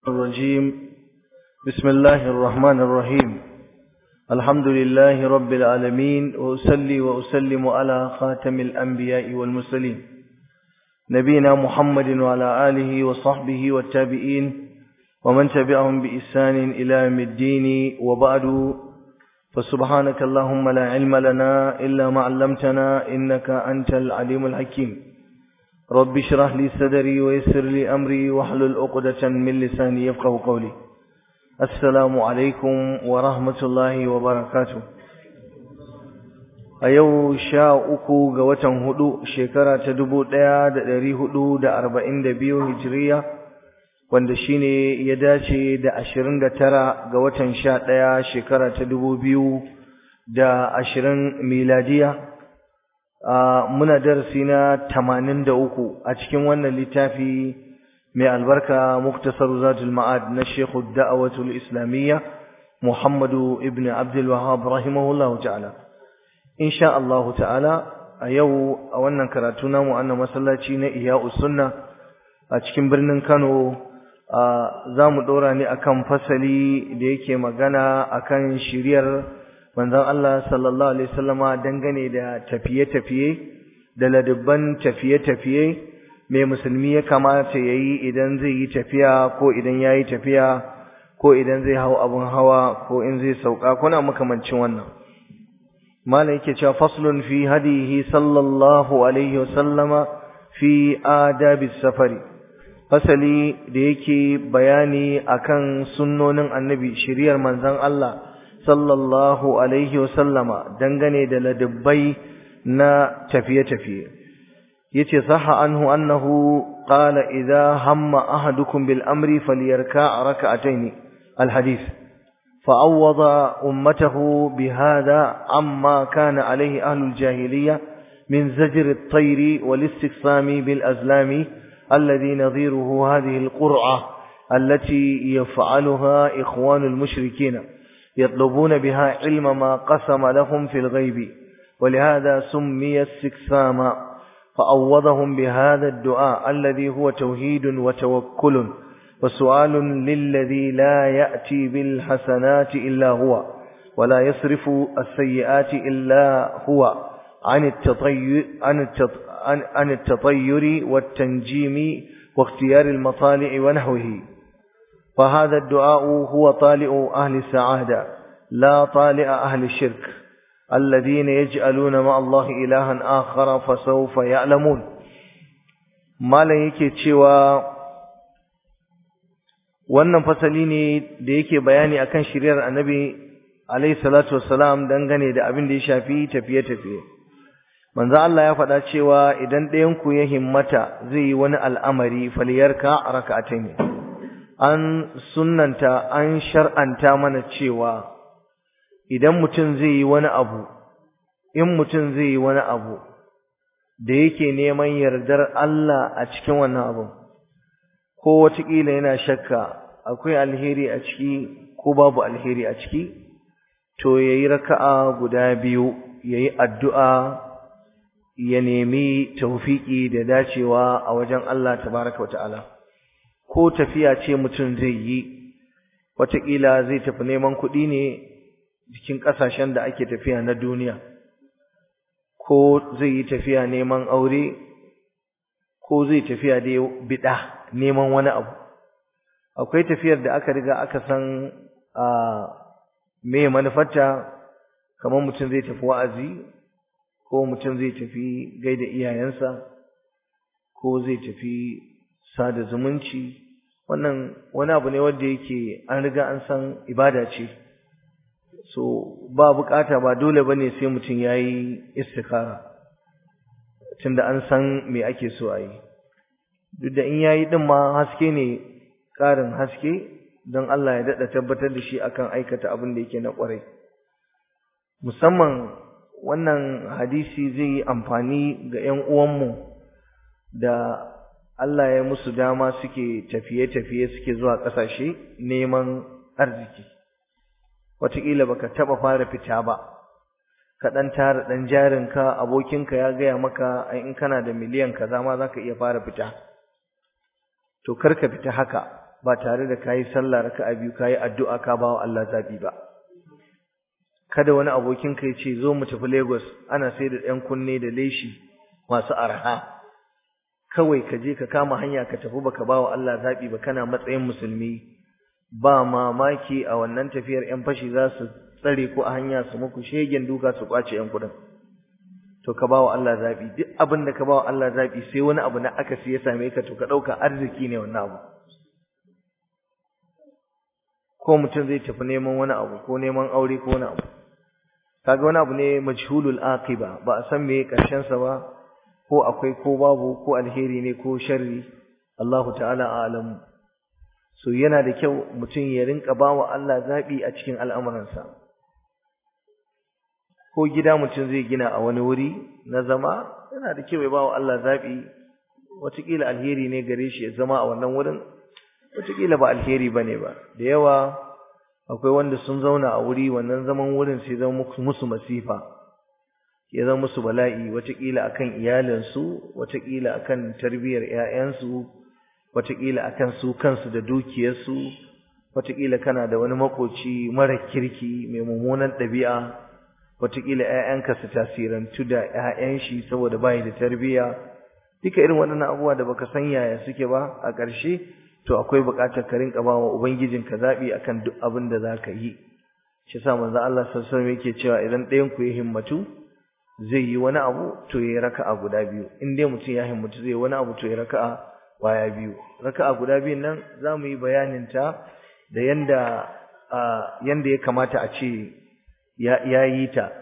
الرجيم بسم الله الرحمن الرحيم الحمد لله رب العالمين وأسلي وأسلم على خاتم الأنبياء والمرسلين نبينا محمد وعلى آله وصحبه والتابعين ومن تبعهم بإحسان إلى يوم الدين وبعد فسبحانك اللهم لا علم لنا إلا ما علمتنا إنك أنت العليم الحكيم رب اشرح لي صدري ويسر لي أمري واحلل عقدة من لساني يفقه قولي السلام عليكم ورحمة الله وبركاته a yau sha uku ga watan hudu shekara ta dubu ɗaya da ɗari hudu da arba'in da biyu hijiriya wanda shine ya dace da ashirin da tara ga watan sha ɗaya shekara ta dubu biyu da ashirin miladiya muna darasi na tamanin da uku a cikin wannan littafi mai albarka muktasar zatul ma'ad na shekhu da'awatul islamiyya muhammadu ibn abdul wahab rahimahullahu ta'ala insha Allah ta'ala a yau a wannan karatu namu annan masallaci na Iya'us Sunna a cikin birnin Kano za mu dora ne akan fasali da yake magana akan shiriyar manzon Allah sallallahu alaihi wasallama dangane da tafiye-tafiye da ladubban tafiye-tafiye mai musulmi ya kamata yayi idan zai yi tafiya ko idan yayi tafiya ko idan zai hau abun hawa ko in zai sauka kuna makamancin wannan malam yake cewa faslun fi hadihi sallallahu alaihi wasallama fi adabi safari fasali da yake bayani akan sunnonin annabi shiriyar manzon Allah sallallahu alaihi wasallama dangane da ladabbai na tafiye-tafiye yace sahha anhu annahu qala idha hamma ahadukum bil amri falyarka rak'atayn al hadith فعوض أمته بهذا عما كان عليه أهل الجاهلية من زجر الطير والاستقسام بالأزلام الذي نظيره هذه القرعة التي يفعلها إخوان المشركين يطلبون بها علم ما قسم لهم في الغيب ولهذا سمي استقساما فعوضهم بهذا الدعاء الذي هو توحيد وتوكل وسؤال للذي لا يأتي بالحسنات إلا هو ولا يصرف السيئات إلا هو عن التطير, عن عن التطير والتنجيم واختيار المطالع ونحوه فهذا الدعاء هو طالع أهل السعادة لا طالع أهل الشرك الذين يجعلون مع الله إلها آخر فسوف يعلمون ما لنك تشوى wannan fasali ne da yake bayani akan shiriyar annabi alayhi salatu wassalam dangane da abin da ya shafi tafiye-tafiye manzo Allah ya faɗa cewa idan ɗayan ku ya himmata zai yi wani al'amari faliyarka rak'atayn an sunnanta an shar'anta mana cewa idan mutum zai yi wani abu in mutum zai yi wani abu da yake neman yardar Allah a cikin wannan abun ko wataƙila yana shakka akwai alheri a ciki ko babu alheri a ciki to yayi raka'a guda biyu yayi addu'a ya nemi tawfiki da dacewa a wajen Allah tabaraka wataala ko tafiya ce mutum zai yi wataƙila zai tafi neman kuɗi ne cikin ƙasashen da ake tafiya na duniya ko zai yi tafiya neman aure ko zai tafiya da bid'a neman wani abu akwai tafiyar da aka riga aka san a me manufarta kamar mutum zai tafi wa'azi ko mutum zai tafi gaida iyayensa ko zai tafi sada zumunci wannan wani abu ne wanda yake an riga an san ibada ce so ba bukata ba dole bane sai mutum yayi istikara tunda an san me ake so a yi duk da in yayi din ma haske ne ƙarin haske don Allah ya daɗa tabbatar da shi akan aikata abin da yake na ƙwarai musamman wannan hadisi zai yi amfani ga ‘yan uwanmu da Allah ya musu dama suke tafiye-tafiye suke zuwa ƙasashe neman arziki wataƙila baka taɓa fara fita ba ka ɗan tara ɗan jarinka abokinka ya gaya maka in kana da miliyan kaza ma za ka iya fara fita to kar ka fita haka ba tare da kayi sallah raka'a biyu kayi addu'a ka bawa Allah zabi ba kada wani abokin ka ce zo mu tafi Lagos ana sai da ɗan kunne da leshi masu arha kawai ka je ka kama hanya ka tafi baka bawa Allah zabi ba kana matsayin musulmi ba mamaki a wannan tafiyar ƴan fashi za su tsare ku a hanya su muku shegen duka su kwace ƴan kudin to ka bawa Allah zabi duk abin da ka bawa Allah zabi sai wani abu na akasi ya same ka to ka dauka arziki ne wannan abu ko mutum zai tafi neman wani abu ko neman aure ko wani abu kaga wani abu ne majhulul aqiba ba a san me karshen sa ba ko akwai ko babu ko alheri ne ko sharri Allah ta'ala a'lam so yana da kyau mutum ya rinka bawa Allah zabi a cikin al'amuransa ko gida mutum zai gina a wani wuri na zama yana da kyau ya bawa Allah zabi wataƙila alheri ne gare shi ya zama a wannan wurin wataƙila ba alheri bane ba da yawa akwai wanda sun zauna a wuri wannan zaman wurin sai zama musu masifa ya zama musu bala'i wataƙila akan iyalinsu wataƙila akan tarbiyyar ƴaƴansu wataƙila akan su kansu da dukiyarsu wataƙila kana da wani makoci mara kirki mai mummunan ɗabi'a wataƙila ƴaƴanka su tasirantu da ƴaƴan shi saboda bai da tarbiyya duka irin waɗannan abubuwa da baka san yaya suke ba a ƙarshe to akwai buƙatar ka rinka ba wa ubangijinka zaɓi akan duk abin da za ka yi shi yasa manzo Allah sallallahu alaihi wasallam yake cewa idan ɗayan ku ya himmatu zai yi wani abu to ya raka'a guda biyu in dai mutum ya himmatu zai wani abu to ya raka'a waya biyu raka'a guda biyun nan za mu yi bayanin ta da yanda yanda ya kamata a ce ya yi ta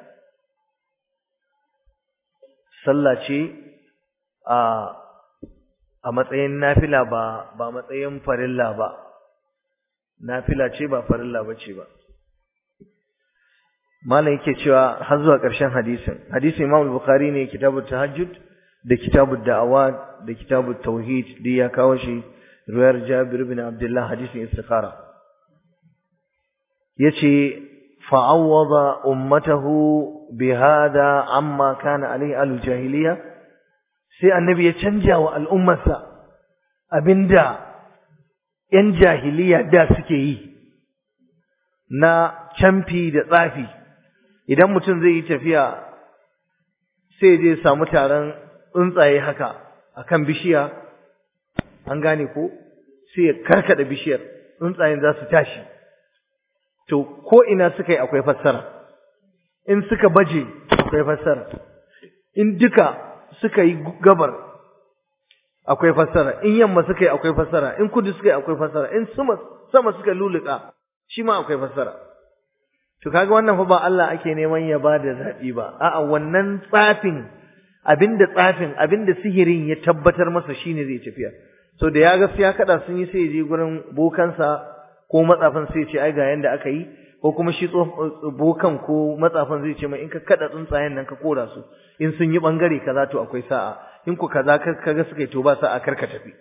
sallah ce a a matsayin nafila ba ba matsayin farilla ba nafila ce ba farilla bace ba malam yake cewa har zuwa ƙarshen hadisin hadisin Imam Bukhari ne kitabut tahajjud da kitabud da'awat da kitabut tauhid da ya kawo shi ruwayar Jabir ibn Abdullah hadisin istikhara yace fa'awwada ummatahu bihada amma kana alaihi al-jahiliya sai annabi ya canja wa al'ummarsa abinda ‘yan jahiliya da suke yi na camfi da tsafi idan mutum zai yi tafiya sai je samu taron tsuntsaye haka akan bishiya an gane ko sai ya karkada bishiyar tsuntsayen za su tashi to ko ina suka yi akwai fassara in suka baje akwai fassara in duka suka yi gabar akwai fassara in yamma suka yi akwai fassara in kudu suka yi akwai fassara in sama sama suka luluka shi ma akwai fassara to kaga wannan fa ba Allah ake neman ya ba da zaɓi ba a'a wannan tsafin abinda tsafin abinda sihirin ya tabbatar masa shine zai tafiya so da ya ga ya kada sun yi sai ya je gurin bokansa ko matsafin sai ya ce ai ga yanda aka yi ko kuma shi bokan ko matsafin zai ce mai in ka kada tsuntsayen nan ka kora su in sun yi bangare kaza to akwai sa'a in ku kaza kaga suka yi to ba sa'a karka tafi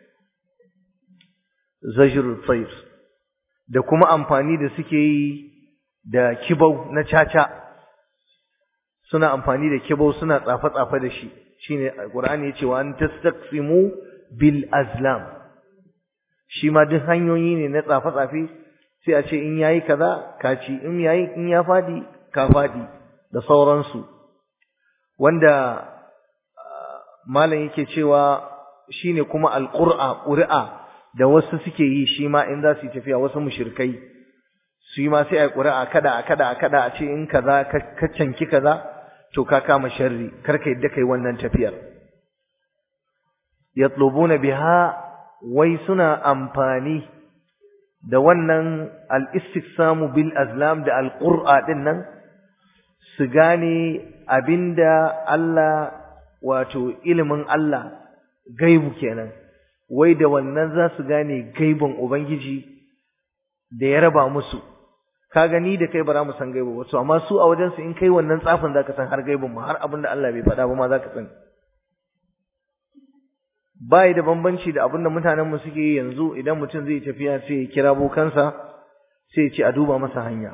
zajrul tayr da kuma amfani da suke yi da kibau na caca suna amfani da kibau suna tsafa tsafa da shi shine alqur'ani yace wa an tastaqsimu bil azlam shi ma duk hanyoyi ne na tsafa tsafe sai a ce in yayi kaza ka ci in yayi in ya fadi ka fadi da sauransu wanda malam yake cewa shine kuma alqur'a qur'a da wasu suke yi shi ma in za su yi tafiya wasu mushrikai su yi ma sai ai qur'a kada a kada a kada a ce in kaza ka canki kaza to ka kama sharri karka yadda kai wannan tafiyar yatlubuna biha wai suna amfani da wannan al-istiksamu bil azlam da al-qur'a din nan su gane abinda Allah wato ilimin Allah gaibu kenan wai da wannan za su gane gaibin ubangiji da ya raba musu ka gani da kai ba za mu san gaibu ba to amma su a wajen su in kai wannan tsafin zaka san har gaibin ma har abinda Allah bai faɗa ba ma zaka sani bai da bambanci da abinda mutanen mu suke yi yanzu idan mutum zai tafiya sai ya kira bokansa sai ya ce a duba masa hanya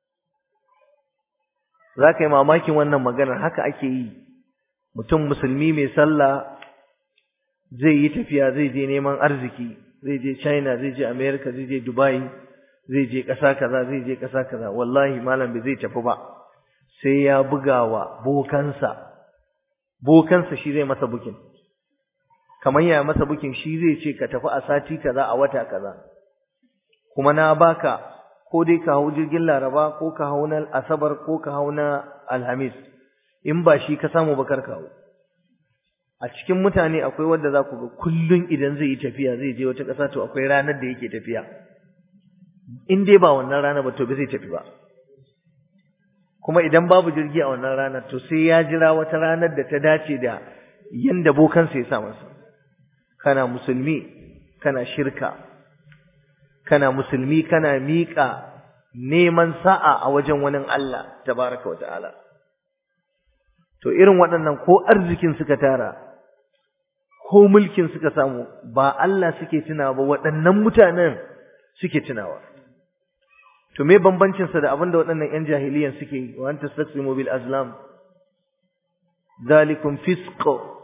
za ka yi mamakin wannan maganar haka ake yi mutum musulmi mai sallah zai yi tafiya zai je neman arziki zai je China zai je America zai je Dubai zai je ƙasa kaza zai je ƙasa kaza wallahi malam bai zai tafi ba sai ya bugawa bokansa bokansa shi zai masa bukin kamar ya masa bukin shi zai ce ka tafi a sati kaza a wata kaza kuma na baka ko dai ka hau jirgin Laraba ko ka hau na Asabar ko ka hau na Alhamis in ba shi ka samu bakar kawo a cikin mutane akwai wanda za ku ga kullun idan zai yi tafiya zai je wata ƙasa to akwai ranar da yake tafiya in dai ba wannan rana ba to ba zai tafi ba kuma idan babu jirgi a wannan ranar to sai ya jira wata ranar da ta dace da yanda bokansa ya sa masa kana musulmi kana shirka kana musulmi kana miƙa neman sa'a a wajen wani Allah tabaraka wa ta'ala to irin waɗannan ko arzikin suka tara ko mulkin suka samu ba Allah suke tunawa ba waɗannan mutanen suke tunawa to me bambancin sa da abinda waɗannan ƴan jahiliyan suke yi wa anta tastaqsimu bil azlam zalikum fisq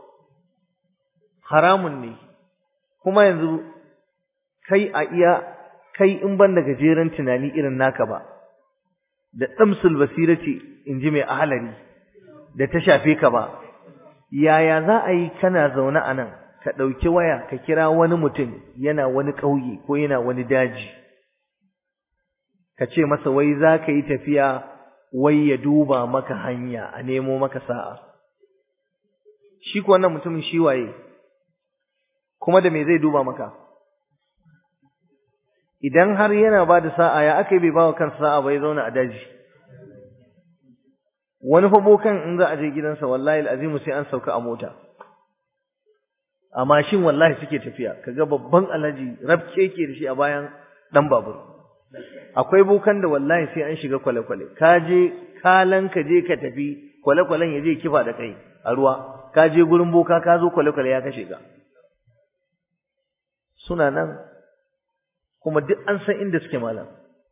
haramun ne kuma yanzu kai a iya kai in ban da gajeren tunani irin naka ba da damsul basirati in ji mai ahalari da ta shafe ka ba yaya za a yi kana zaune a nan ka ɗauki waya ka kira wani mutum yana wani ƙauye ko yana wani daji ka ce masa wai za ka yi tafiya wai ya duba maka hanya a nemo maka sa'a shi ko wannan mutumin shi waye kuma da me zai duba maka idan har yana ba da sa'a ya aka yi bai ba wa kansa sa'a bai zauna a daji wani fa bokan in za a je gidansa wallahi al'azimu sai an sauka a mota a mashin wallahi suke tafiya kaga babban alhaji rabke yake da shi a bayan dan babur akwai bokan da wallahi sai an shiga kwale-kwale ka je kalan ka je ka tafi kwale-kwalen ya je kifa da kai a ruwa ka je gurin boka ka zo kwale-kwale ya kashe ka suna nan kuma duk an san inda suke malam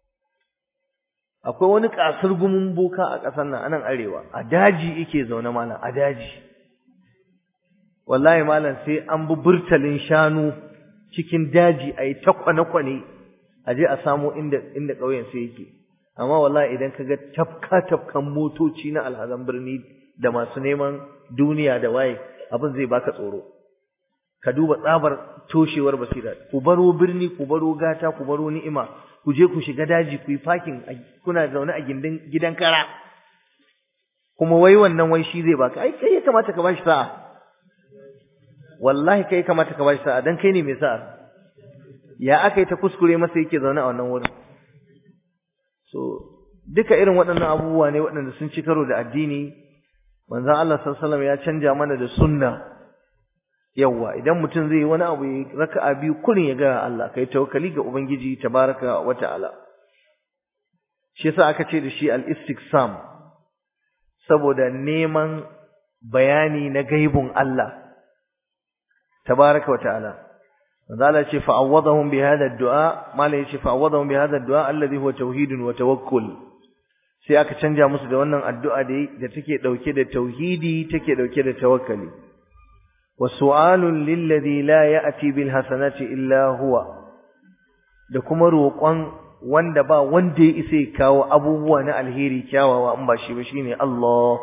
akwai wani kasar gumin boka a ƙasar nan anan arewa a daji yake zaune malam a daji wallahi malam sai an bi burtalin shanu cikin daji a yi ta kwane-kwane a je a samo inda inda ƙauyen sai yake amma wallahi idan ka ga tafka tafkan motoci na alhazan birni da masu neman duniya da waye abin zai baka tsoro ka duba tsabar toshewar basira ku baro birni ku baro gata ku baro ni'ima ku je ku shiga daji ku yi fakin kuna zaune a gindin gidan kara kuma wai wannan wai shi zai baka ai kai ya kamata ka bashi sa'a wallahi kai ya kamata ka bashi sa'a dan kai ne mai sa'a ya aka yi ta kuskure masa yake zaune a wannan wurin so duka irin waɗannan abubuwa ne waɗanda sun ci karo da addini manzon Allah sallallahu alaihi wasallam ya canja mana da sunna yawa idan mutum zai yi wani abu ya raka'a biyu kullun ya ga Allah kai tawakkali ga ubangiji tabaraka wa ta'ala shi yasa aka ce da shi al-istiqsam saboda neman bayani na gaibun Allah tabaraka wa ta'ala manzala ce fa'awwadahum bi hadha ad-du'a malai ce fa'awwadahum bi hadha ad-du'a alladhi huwa tauhidun wa tawakkul sai aka canja musu da wannan addu'a da da take dauke da tauhidi take dauke da tawakkali wa su'alun lilladhi la ya'ti bil hasanati illa huwa da kuma roƙon wanda ba wanda ya isa kawo abubuwa na alheri kyawawa in ba shi ba shine Allah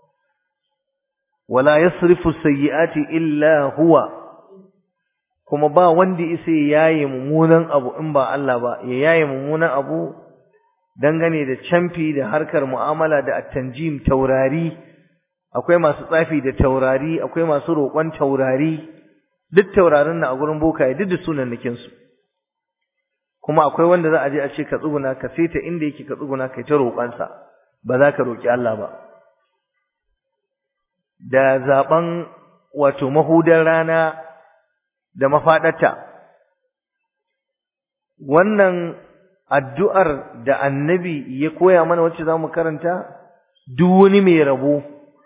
wala yasrifu sayyi'ati illa huwa kuma ba wanda isa ya yaye mummunan abu in ba Allah ba ya yaye mummunan abu dangane da camfi da harkar mu'amala da at-tanjim taurari akwai masu tsafi da taurari akwai masu roƙon taurari duk taurarin na a gurin bokaye duk da sunan nakin su kuma akwai wanda za a je a ce ka tsuguna ka saita inda yake ka tsuguna kai ta roƙon sa ba za ka roƙi Allah ba da zaben wato mahudar rana da mafaɗata. Wannan addu'ar da annabi ya koya mana wacce za mu karanta, duk wani mai rabo,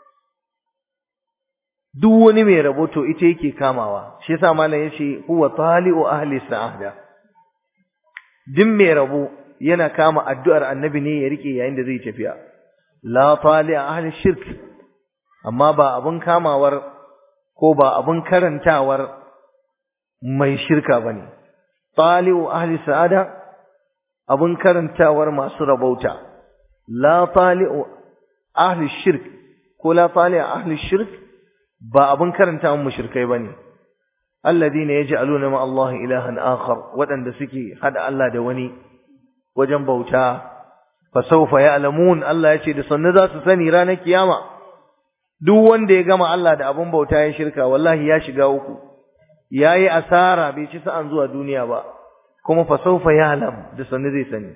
duk wani mai rabo to ita yake kamawa, shi yasa malam ya ce, huwa tali'u ahli sa'ada. Duk mai rabo yana kama addu'ar annabi ne ya rike yayin da zai tafiya. La tali'a ahli shirk, amma ba abin kamawar ko ba abin karantawar mai shirka bane tali'u ahli sa'ada abun karantawar masu rabauta la tali'u ahli shirk ko la tali'u ahli shirk ba abun karantawan mushrikai bane alladhina yaj'aluna ma Allah ilahan akhar wadanda suke hada Allah da wani wajen bauta fa sawfa ya'lamun Allah yace da sanne za su sani ranar kiyama duk wanda ya gama Allah da abun bauta ya shirka wallahi ya shiga uku yayi asara bai ci sa'an zuwa duniya ba kuma fa sawfa ya'lam da sanne zai sani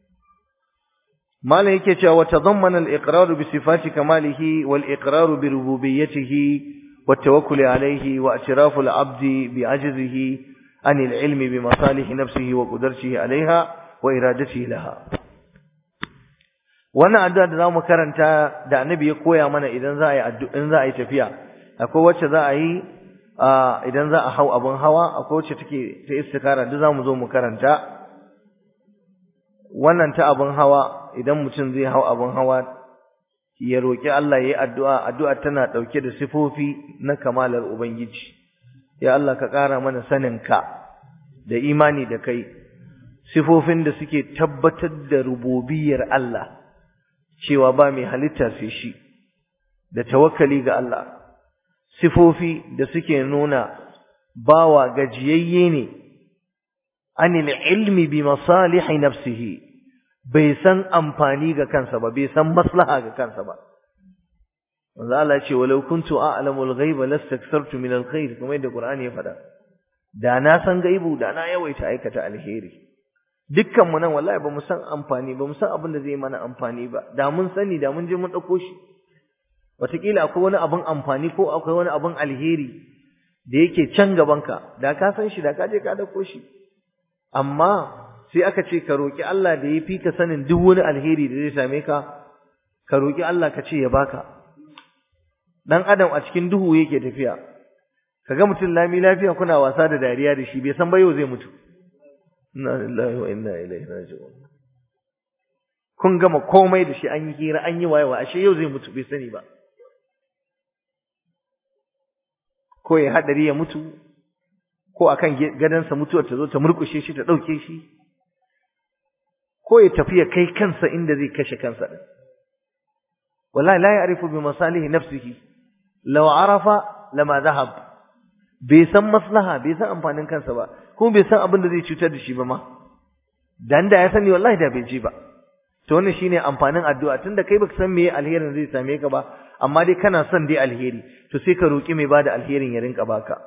malam yake cewa tadammana al-iqrar bi sifati kamalihi wal iqrar bi rububiyyatihi wat tawakkul alayhi wa i'tirafu al-'abd bi 'ajzihi an al-'ilm bi masalih nafsihi wa qudratihi 'alayha wa iradatihi laha wannan addu'a da zamu karanta da annabi ya koya mana idan za a yi addu'a in za a yi tafiya akwai wacce za a yi idan za a hau abin hawa akwai wacce take ta istikara duk zamu zo mu karanta wannan ta abin hawa idan mutum zai hau abin hawa ya roki Allah yayi addu'a addu'a tana dauke da sifofi na kamalar ubangiji ya Allah ka ƙara mana saninka da imani da kai sifofin da suke tabbatar da rububiyar Allah cewa ba mai halitta sai shi da tawakkali ga Allah sifofi da suke nuna bawa gajiyayye ne anil ilmi bi masalihi nafsihi bai san amfani ga kansa ba bai san maslaha ga kansa ba manzo Allah ce walau kuntu a'lamu al-ghaiba lastakthartu min al-khair kuma yadda Qur'ani ya faɗa da na san gaibu da na yawaita aikata alheri dukkan mu nan wallahi ba mu san amfani ba mu san abin da zai mana amfani ba da mun sani da mun je mun dauko shi wataƙila akwai wani abin amfani ko akwai wani abin alheri da yake can gabanka da ka san shi da ka je ka dauko shi amma sai aka ce ka roki Allah da ya fi ka sanin duk wani alheri da zai same ka ka roki Allah ka ce ya baka dan adam a cikin duhu yake tafiya kaga mutum lami lafiya kuna wasa da dariya da shi bai san ba yau zai mutu inna lillahi wa inna ilaihi raji'un kun gama komai da shi an yi hira an yi wayewa ashe yau zai mutu bai sani ba ko ya hadari ya mutu ko akan gadansa mutuwar ta zo ta murkushe shi ta dauke shi ko ya tafi ya kai kansa inda zai kashe kansa din wallahi la ya'rifu bi masalihi nafsihi law arafa lama dhahab bai san maslaha bai san amfanin kansa ba kuma bai san abin da zai cutar da shi ba ma dan da ya sani wallahi da bai ji ba to wannan shine amfanin addu'a tunda kai baka san meye alherin zai same ka ba amma dai kana son dai alheri to sai ka roki mai bada alherin ya rinka baka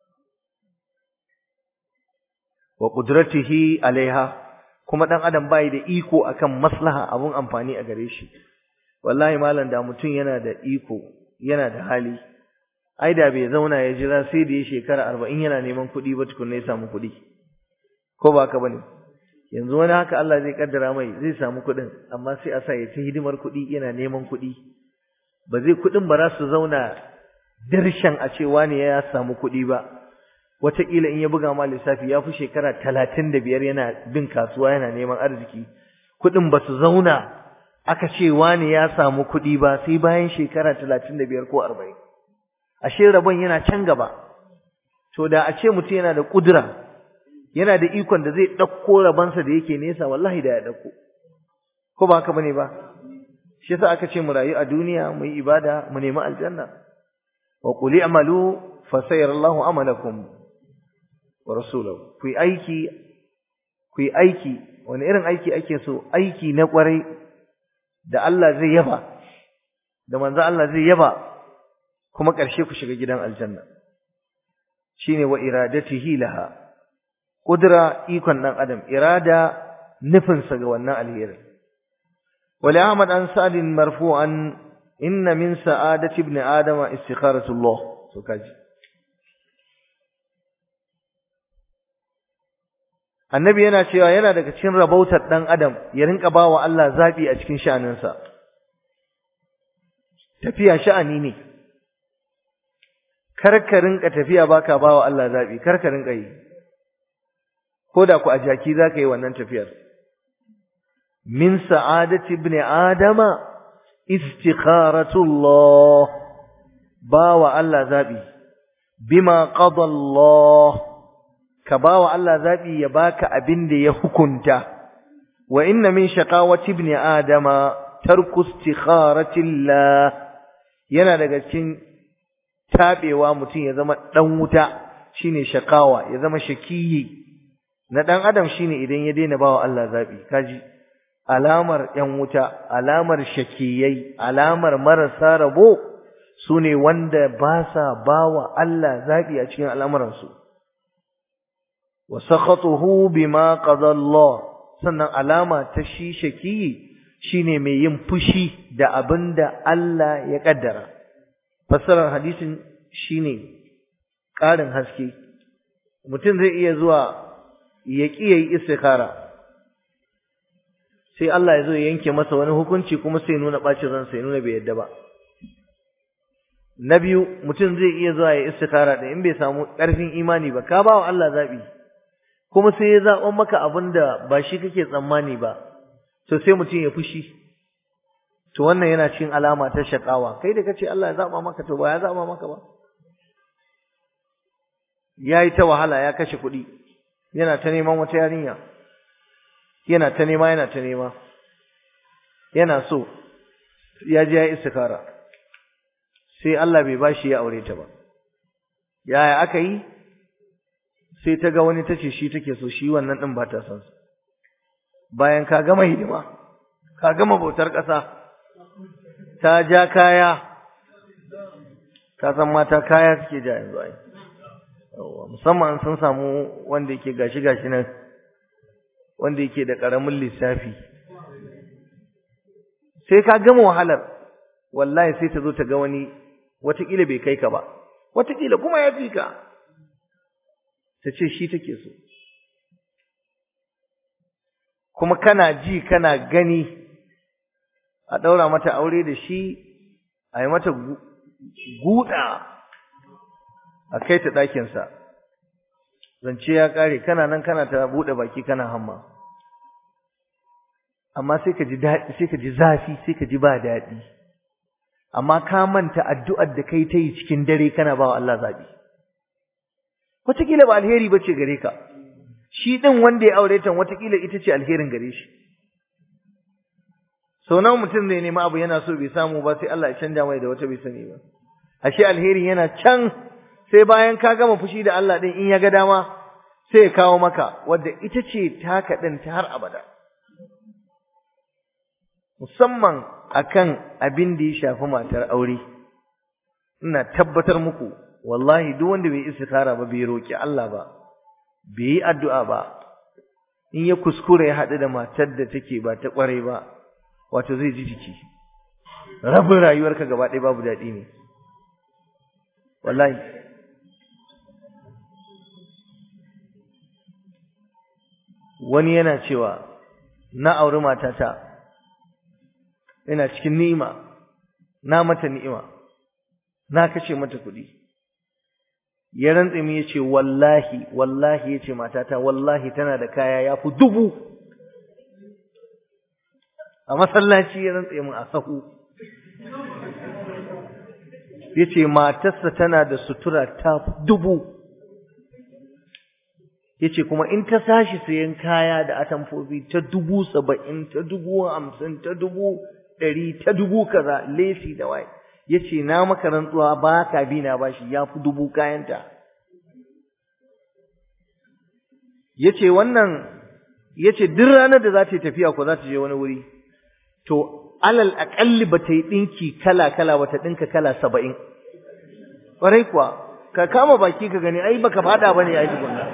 wa qudratihi alaiha kuma dan adam bai da iko akan maslaha abun amfani a gare shi wallahi malam da mutum yana da iko yana da hali ai da bai zauna ya jira sai da ya shekara arba'in yana neman kuɗi ba tukunna ya samu kuɗi ko ba haka bane yanzu wani haka Allah zai kaddara mai zai samu kuɗin amma sai a sa ya ta hidimar kuɗi yana neman kuɗi ba zai kuɗin ba za su zauna dirshan a ce wani ya samu kuɗi ba wataƙila in ya buga ma lissafi ya fi shekara talatin da biyar yana bin kasuwa yana neman arziki kuɗin ba su zauna aka ce wani ya samu kuɗi ba sai bayan shekara talatin da biyar ko arba'in ashe rabon yana can gaba to da a ce mutum yana da ƙudura yana da ikon da zai ɗauko rabansa da yake nesa wallahi da ya ɗauko ko ba haka bane ba shi yasa aka ce mu rayu a duniya mu yi ibada mu nemi aljanna wa qul i'malu fa sayarallahu amalakum wa rasuluhu ku yi aiki ku yi aiki wani irin aiki ake so aiki na kwarai da Allah zai yaba da manzo Allah zai yaba kuma ƙarshe ku shiga gidan aljanna shine wa iradatihi laha kudura ikon dan adam irada nufinsa ga wannan alheri wali ahmad an sa'din marfu'an inna min sa'adati ibn adam istikharatullah so kaji annabi yana cewa yana daga cikin rabautar dan adam ya rinka bawa Allah zabi a cikin sha'aninsa tafiya sha'ani ne karka rinka tafiya baka bawa Allah zabi karka rinka yi ko da ku a jaki zaka yi wannan tafiyar min sa'adati ibn adama istikharatullah bawa Allah zabi bima qada Allah ka bawa Allah zabi ya baka abin da ya hukunta wa inna min shaqawati ibn adama tarku istikharati Allah yana daga cikin tabewa mutum ya zama dan wuta shine shakawa ya zama shakiyi na dan adam shine idan ya daina bawa Allah zabi kaji alamar yan wuta alamar shakiyai alamar marasa rabo sune wanda ba sa bawa Allah zabi a cikin al'amuransu wa sakhatuhu bima qada Allah sannan alama ta shi shakiyi shine mai yin fushi da abinda Allah ya kaddara fassarar hadisin shine ƙarin haske mutum zai iya zuwa ya ƙi yayi istikhara sai Allah ya zo ya yanke masa wani hukunci kuma sai nuna bacin ransa ya nuna bai yadda ba na biyu mutum zai iya zuwa ya istikhara da in bai samu ƙarfin imani ba ka bawa Allah zabi kuma sai ya zaɓa maka abin da ba shi kake tsammani ba to sai mutum ya fushi to wannan yana cikin alama ta shakawa kai da kace Allah ya zaɓa maka to ba ya zaɓa maka ba yayi ta wahala ya kashe kuɗi yana ta neman wata yarinya yana ta nema yana ta nema yana so ya je ya istikara sai Allah bai bashi ya aure ta ba yaya aka yi sai ta ga wani tace shi take so shi wannan din ba ta son sa bayan ka gama hidima ka gama bautar ƙasa ta ja kaya ka san mata kaya suke ja yanzu ai musamman sun samu wanda yake gashi gashi nan wanda yake da ƙaramin lissafi sai ka gama wahalar wallahi sai ta zo ta ga wani watakila bai kai ka ba watakila kuma ya fi ka ta ce shi take so kuma kana ji kana gani a ɗaura mata aure da shi a yi mata guda a kai ta ɗakinsa zance ya ƙare kana nan kana ta buɗe baki kana hamma amma sai ka ji daɗi sai ka ji zafi sai ka ji ba daɗi amma ka manta addu'ar da kai ta yi cikin dare kana ba wa Allah zaɓi wataƙila ba alheri ba ce gare ka shi ɗin wanda ya aure ta wataƙila ita ce alherin gare shi sau nawa mutum zai nemi abu yana so bai samu ba sai Allah ya canja mai da wata bai sani ba ashe alheri yana can sai bayan ka gama fushi da Allah ɗin in ya ga dama sai ya kawo maka wadda ita ce taka ɗin ta har abada musamman akan abin da ya shafi matar aure ina tabbatar muku wallahi duk wanda bai istikhara ba bai roki Allah ba bai yi addu'a ba in ya kuskure ya haɗu da matar da take ba ta ƙware ba wato zai ji jiki rabin rayuwarka gaba ɗaya babu daɗi ne wallahi wani yana cewa na auri matata ina cikin ni'ima na mata ni'ima na kashe mata kuɗi ya rantse mu yace wallahi wallahi yace matata wallahi tana da kaya yafi dubu a masallaci ya rantse mu a sahu yace matarsa tana da sutura ta dubu yace kuma in ta sashi sayan kaya da atamfofi ta dubu saba'in ta dubu hamsin ta dubu ɗari ta dubu kaza lesi da waye yace na maka rantsuwa ba ka bi na bashi ya fi dubu kayanta yace wannan yace duk ranar da za ta yi tafiya ko za ta je wani wuri to alal aƙalli ba ta yi ɗinki kala kala ba ta ɗinka kala saba'in ƙwarai kuwa ka kama baki ka gani ai baka faɗa ba ne ai tukunna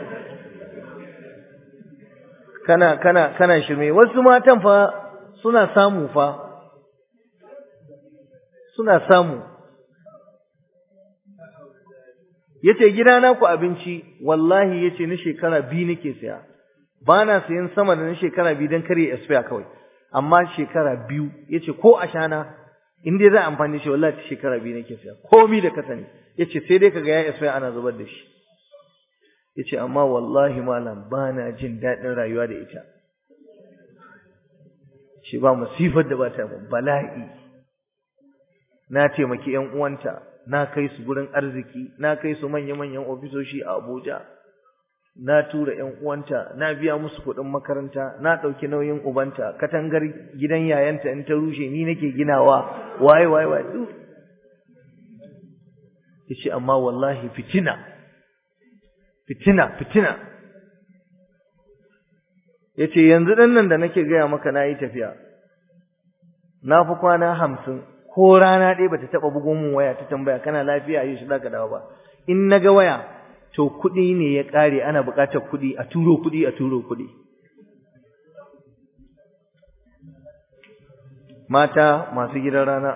kana kana kana shirme wasu matan fa suna samu fa suna samu yace gidana ku abinci wallahi yace na shekara biyu nake saya bana sayan sama da na shekara biyu dan kare expire kawai amma shekara biyu yace ko ashana in dai za amfani shi wallahi shekara biyu nake saya komai da ka sani yace sai dai kaga ya expire ana zubar da shi yace amma wallahi malam bana jin daɗin rayuwa da ita shi ba musifar da ba ta bala'i na taimaki ƴan uwanta na kai su gurin arziki na kai su manya-manyan ofisoshi a Abuja na tura ƴan uwanta na biya musu kuɗin makaranta na ɗauki nauyin ubanta katangar gidan yayanta in ta rushe ni nake ginawa waye waye waye duk yace amma wallahi fitina fitina fitina yace yanzu dan nan da nake gaya maka nayi tafiya na fi kwana hamsin ko rana ɗaya bata taɓa bugo min waya ta tambaya kana lafiya yi shi zaka dawo ba in naga waya to kuɗi ne ya ƙare ana buƙatar kuɗi a turo kuɗi a turo kuɗi mata masu gidan rana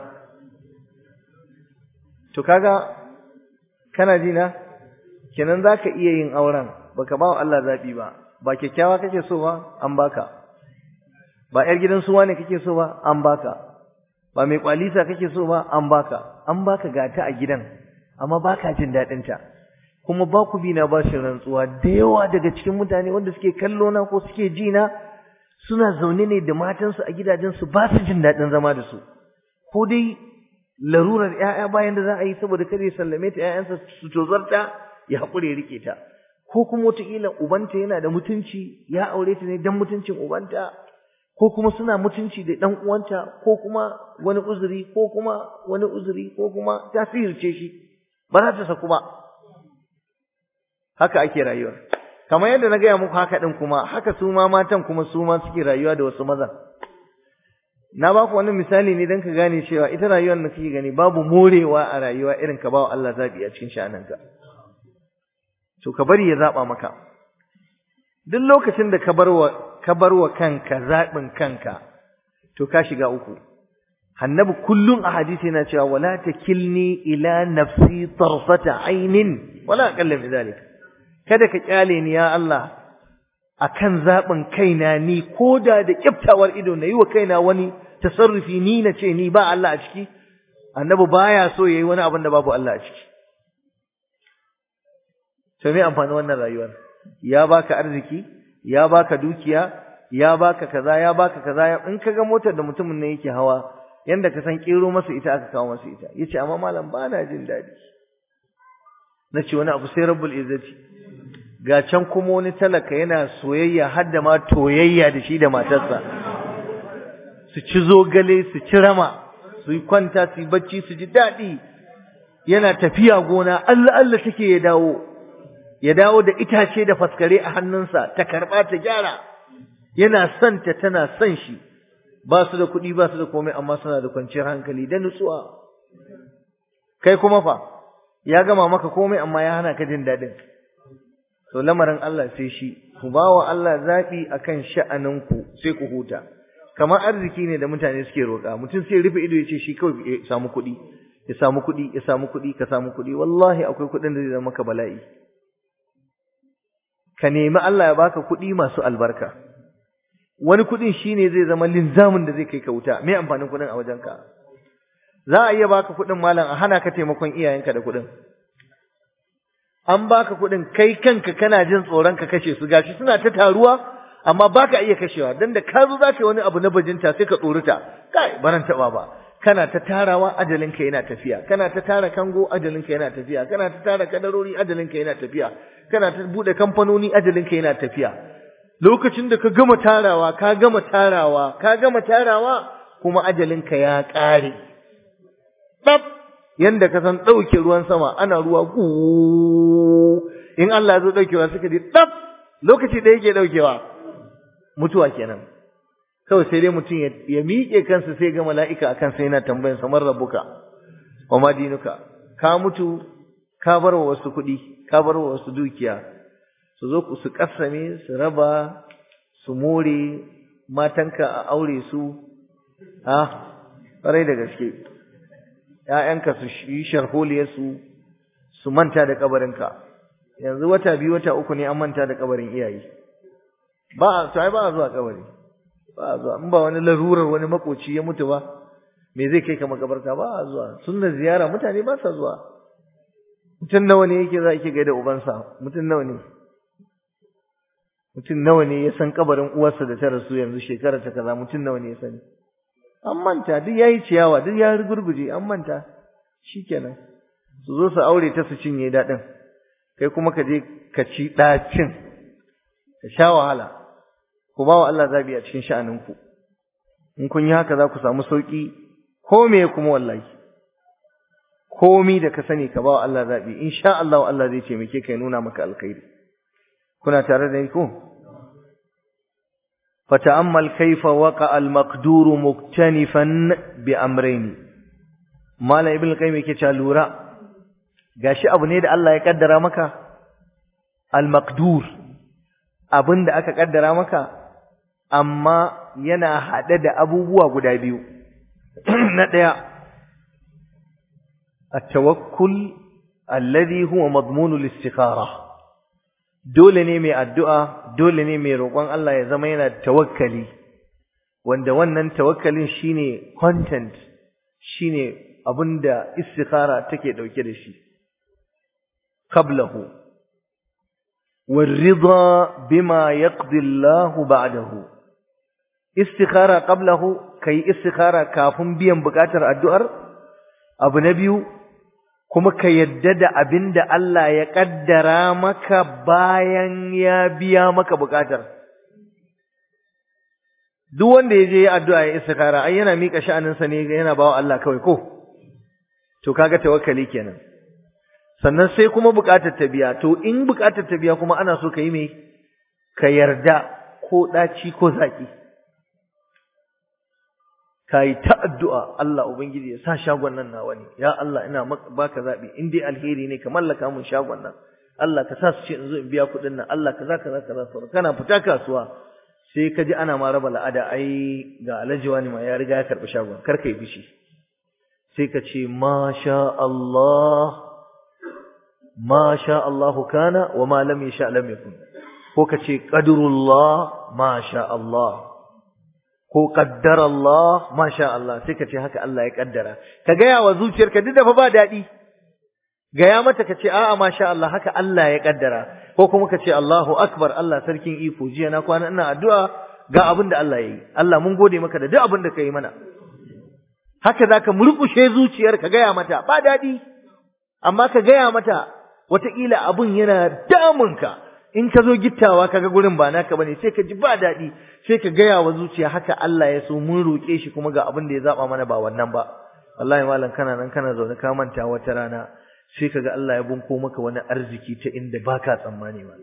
to kaga kana ji na kenan zaka iya yin auren baka ba wa Allah zabi ba ba kyakkyawa kake so ba an baka ba yar gidan suwa ne kake so ba an baka ba mai kwalisa kake so ba an baka an baka gata a gidan amma baka jin dadin ta kuma ba ku bi na ba shi rantsuwa da yawa daga cikin mutane wanda suke kallo na ko suke ji na suna zaune ne da matansu a gidajensu ba su jin dadin zama da su ko dai larurar ƴaƴa bayan da za a yi saboda kada ya sallame ta ƴaƴansa su tozarta ya haƙure rike ta ko kuma wataƙila ubanta yana da mutunci ya aure ta ne dan mutuncin ubanta ko kuma suna mutunci da ɗan uwanta ko kuma wani uzuri ko kuma wani uzuri ko kuma ta sihirce shi ba za ta saku ba haka ake rayuwar kamar yadda na gaya muku haka ɗin kuma haka su ma matan kuma su ma suke rayuwa da wasu mazan na ba ku wani misali ne don ka gane cewa ita rayuwar da kake gani babu morewa a rayuwa irin ka ba wa Allah zaɓi a cikin sha'aninka to ka bari ya zaɓa maka duk lokacin da ka bar wa ka bar wa kanka zaɓin kanka to ka shiga uku annabi kullum a hadisi yana cewa wala takilni ila nafsi tarfata ainin wala aqalla min zalik kada ka kyale ni ya Allah akan zaɓin kaina ni koda da kiftawar ido na yi wa kaina wani tasarrufi ni na ce ni ba Allah a ciki annabi baya so yayi wani abin da babu Allah a ciki to me amfani wannan rayuwar ya baka arziki ya baka dukiya ya baka kaza ya baka kaza in kaga motar da mutumin ne yake hawa yanda ka san kero masa ita aka kawo masa ita yace amma malam ba na jin dadi nace wani abu sai rabbul izzati ga can kuma wani talaka yana soyayya har da ma toyayya da shi da matarsa su ci zogale su ci rama su yi kwanta su yi bacci su ji daɗi yana tafiya gona Allah Allah take ya dawo ya dawo da itace da faskare a hannunsa ta karɓa ta gyara yana son ta tana son shi ba su da kuɗi ba su da komai amma suna da kwanciyar hankali da nutsuwa kai kuma fa ya gama maka komai amma ya hana ka jin daɗin to lamarin Allah sai shi ku ba wa Allah zaɓi akan sha'aninku sai ku huta kamar arziki ne da mutane suke roƙa mutum sai rufe ido ya ce shi kawai ya samu kuɗi ya samu kuɗi ya samu kuɗi ka samu kuɗi wallahi akwai kuɗin da zai zama maka bala'i ka nemi Allah ya baka kuɗi masu albarka wani kuɗin shine zai zama linzamin da zai kai ka wuta me amfanin kuɗin a wajenka za a iya baka kuɗin malam a hana ka taimakon iyayenka da kuɗin an baka kuɗin kai kanka kana jin tsoron ka kashe su gashi suna ta taruwa amma baka iya kashewa dan da ka zo zaka yi wani abu na bajinta sai ka tsorita kai baran taba ba kana ta tarawa ajalinka yana tafiya kana ta tara kango ajalinka yana tafiya kana ta tara kadarori ajalinka yana tafiya kana ta bude kamfanoni ajalinka yana tafiya lokacin da ka gama tarawa ka gama tarawa ka gama tarawa kuma ajalinka ya ƙare ɗab yanda ka san ɗauke ruwan sama ana ruwa ku in Allah ya zo ɗaukewa suka ji ɗab lokaci da yake ɗaukewa mutuwa kenan kawai sai dai mutum ya miƙe kansa sai ga mala'ika a kansa yana tambayan samar rabbuka wa ma dinuka ka mutu ka bar wa wasu kuɗi ka bar wa wasu dukiya su zo su kasame su raba su more matanka a aure su a ƙwarai da gaske ‘ya'yanka su yi sharholiyarsu su manta da kabarinka yanzu wata biyu wata uku ne an manta da kabarin iyaye ba a ai ba a zuwa kabari ba a zuwa in ba wani larurar wani makoci ya mutu ba me zai kai ka makabarta ba a zuwa sunna ziyara mutane ba sa zuwa mutum nawa ne yake za ki gaida ubansa mutum nawa ne mutum nawa ne ya san kabarin uwarsa da ta rasu yanzu shekara ta kaza mutum nawa ne ya sani an manta duk yayi ciyawa duk ya gurguje an manta shikenan su zo su aure ta su cinye daɗin kai kuma ka je ka ci ɗacin ka sha wahala ku ba wa Allah zabi a cikin sha'aninku in kun yi haka za ku samu sauki ko me kuma wallahi komi da ka sani ka ba wa Allah zabi insha Allah Allah zai taimake ka ya nuna maka alkhairi kuna tare da ni ko fata'ammal kaifa waqa al-maqdur muktanifan bi amrayn mala ibn qayyim yake cewa lura gashi abu ne da Allah ya kaddara maka al-maqdur abinda aka kaddara maka amma yana hade da abubuwa guda biyu na daya at-tawakkul alladhi huwa madmun al-istikhara dole ne mai addu'a dole ne mai roƙon Allah ya zama yana tawakkali wanda wannan tawakkalin shine content shine abinda istikhara take dauke da shi qablahu والرضا بما يقضي الله بعده استخاره قبله كي استخاره kafin biyan bukatar addu'ar abu na biyu kuma ka yadda da abinda Allah ya kaddara maka bayan ya biya maka bukatar duk wanda ya je addu'a ya istikara ai yana mika sha'aninsa ne yana bawa Allah kawai ko to kaga tawakkali kenan sannan sai kuma bukatar ta biya to in bukatar ta biya kuma ana so ka yi me ka yarda ko daci ko zaki kai ta addu'a Allah ubangiji ya sa shagon nan nawa ne ya Allah ina baka zabi in dai alheri ne ka mallaka mun shagon nan Allah ka sa su ce in zo in biya kuɗin nan Allah kaza kaza kaza sauran kana fita kasuwa sai ka ji ana ma raba la'ada ai ga alhaji wani ma ya riga ya karɓi shagon kar ka yi bishi sai ka ce masha Allah masha Allah kana wa ma lam yasha lam yakun ko ka ce qadrullah masha Allah ko qaddara Allah masha Allah sai ka ce haka Allah ya kaddara ka gaya wa zuciyarka duk da fa ba daɗi gaya mata ka ce a'a masha Allah haka Allah ya kaddara ko kuma ka ce Allahu akbar Allah sarkin iko jiya na kwana ina addu'a ga abin da Allah yayi Allah mun gode maka da duk abin da kai mana haka zaka murkushe zuciyar ka gaya mata ba daɗi amma ka gaya mata wataƙila abun yana damunka in ka zo gittawa kaga gurin ba naka bane sai ka ji ba daɗi sai ka gaya wa zuciya haka Allah ya so mun roƙe shi kuma ga abin da ya zaba mana ba wannan ba wallahi malam kana nan kana zaune ka manta wata rana sai kaga Allah ya bunko maka wani arziki ta inda baka tsammani ba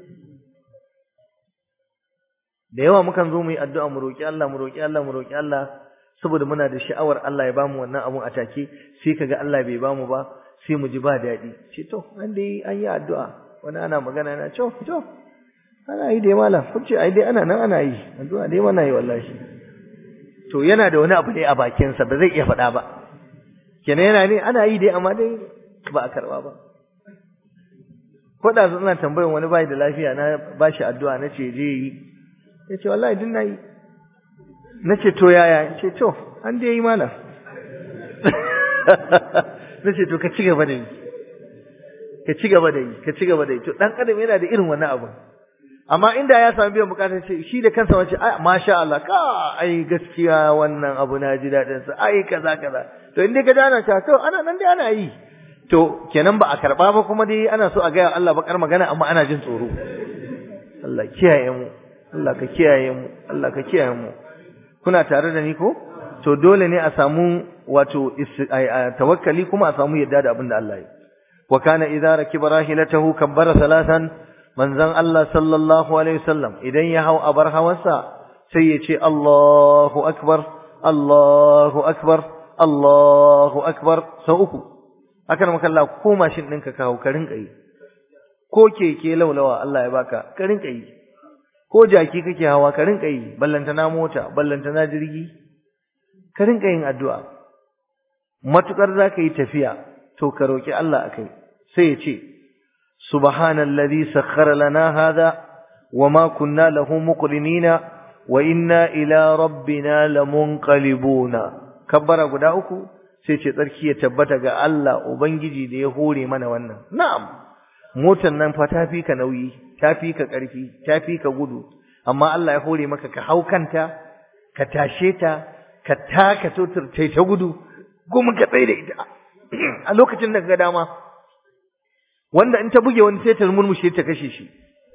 da yawa mukan zo mu yi addu'a mu roƙi Allah mu roƙi Allah mu roƙi Allah saboda muna da sha'awar Allah ya bamu wannan abun a take sai kaga Allah bai bamu ba sai mu ji ba daɗi ce to an dai an yi addu'a wani ana magana na to to ana yi dai malam kun ce ai dai ana nan ana yi addu'a dai mana yi wallahi to yana da wani abu ne a bakinsa ba zai iya faɗa ba kenan yana ne ana yi dai amma dai ba a karɓa ba ko da ina tambayan wani bai da lafiya na ba shi addu'a na ce je yi ya ce wallahi din na yi na ce to yaya ya ce to an dai yi malam na ce to ka ci gaba da yi ka ci gaba da yi ka ci gaba da yi to dan adam yana da irin wannan abu amma inda ya samu biyan bukatar ce shi da kansa wace ai masha Allah ka ai gaskiya wannan abu na ji dadin sa ai kaza kaza to inda ka dana ta to ana nan dai ana yi to kenan ba a karba ba kuma dai ana so a ga Allah bakar magana amma ana jin tsoro Allah kiyaye mu Allah ka kiyaye mu Allah ka kiyaye mu kuna tare da ni ko to dole ne a samu wato tawakkali kuma a samu yadda da abin da Allah ya wa kana idza rakiba rahilatahu kabbara salatan manzon Allah sallallahu alaihi wasallam idan ya hau abar hawansa sai ya ce Allahu akbar Allahu akbar Allahu akbar sau uku haka maka Allah ko mashin ɗinka kawo ka rinka yi ko keke laulawa Allah ya baka ka rinka yi ko jaki kake hawa ka rinka yi ballantana mota ballantana jirgi ka rinka yin addu'a matukar zaka yi tafiya to ka roki Allah akai sai ya ce subhanallazi sakhkhara lana hadha wama kunna lahu muqrinina wa inna ila rabbina lamunqalibuna kabbara guda uku sai ce tsarki ya tabbata ga Allah ubangiji da ya hore mana wannan na'am motar nan fa ta fi ka nauyi ta fi ka ƙarfi ta fi ka gudu amma Allah ya hore maka ka hau kanta ka tashe ta ka taka totar ta ta gudu kuma ka tsaye da ita a lokacin da ka ga dama wanda in ta buge wani sai ta murmushe ta kashe shi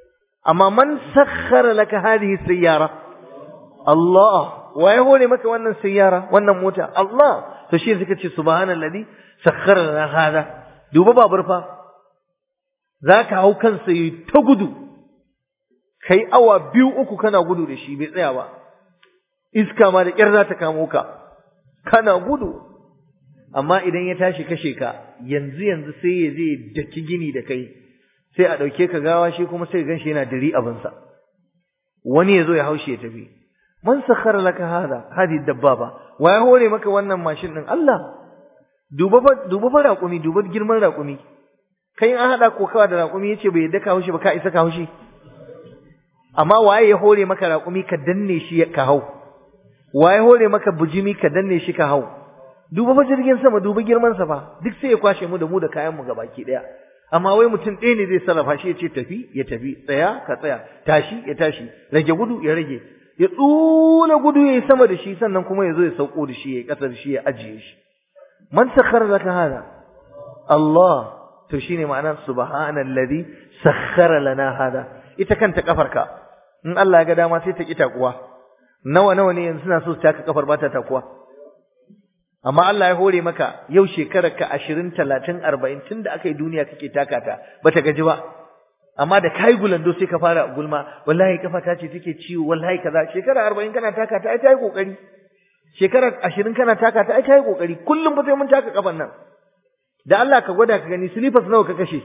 amma man sakhara laka hadhihi sayyara Allah waye hore maka wannan sayyara wannan mota Allah to shi suka ce subhanallazi sakhara lana hada duba babur fa zaka hau kansa yi ta gudu kai awa biyu uku kana gudu da shi bai tsaya ba iska ma da kyar za ta kamo ka kana gudu amma idan ya tashi kashe ka yanzu yanzu sai ya je daki gini da kai sai a ɗauke ka gawa shi kuma sai ganshi yana diri abinsa wani ya zo ya haushi ya tafi man sakhara laka hada hadi dabbaba wa ya hore maka wannan mashin din Allah duba fa duba fa raƙumi duba girman raƙumi kai an hada kokawa da raƙumi yace bai yadda ka haushi ba ka isa ka haushi amma waye ya hore maka raƙumi ka danne shi ka hau waye hore maka bujimi ka danne shi ka hau duba fa jirgin sama duba girman sa fa duk sai ya kwashe mu da mu da kayan mu gabaki daya amma wai mutum ɗaya ne zai sarrafa shi ya ce tafi ya tafi tsaya ka tsaya tashi ya tashi rage gudu ya rage ya tsula gudu ya yi sama da shi sannan kuma ya zo ya sauko da shi ya yi ƙasa da shi ya ajiye shi man sakhara laka hada Allah to shine ma'anar subhanallazi sakhara lana hada ita kanta kafarka in Allah ya ga dama sai ta ki takuwa nawa nawa ne yanzu suna so su taka kafar ba ta takuwa amma Allah ya hore maka yau shekarar ka 20 30 40 tunda aka yi duniya kake taka ta bata gaji ba amma da kai gulando sai ka fara gulma wallahi kafa ta ce take ciwo wallahi kaza shekara 40 kana taka ta ai ta yi kokari shekara 20 kana taka ta ai ta yi kokari kullum ba sai mun taka kafan nan da Allah ka gwada ka gani slippers nawa ka kashe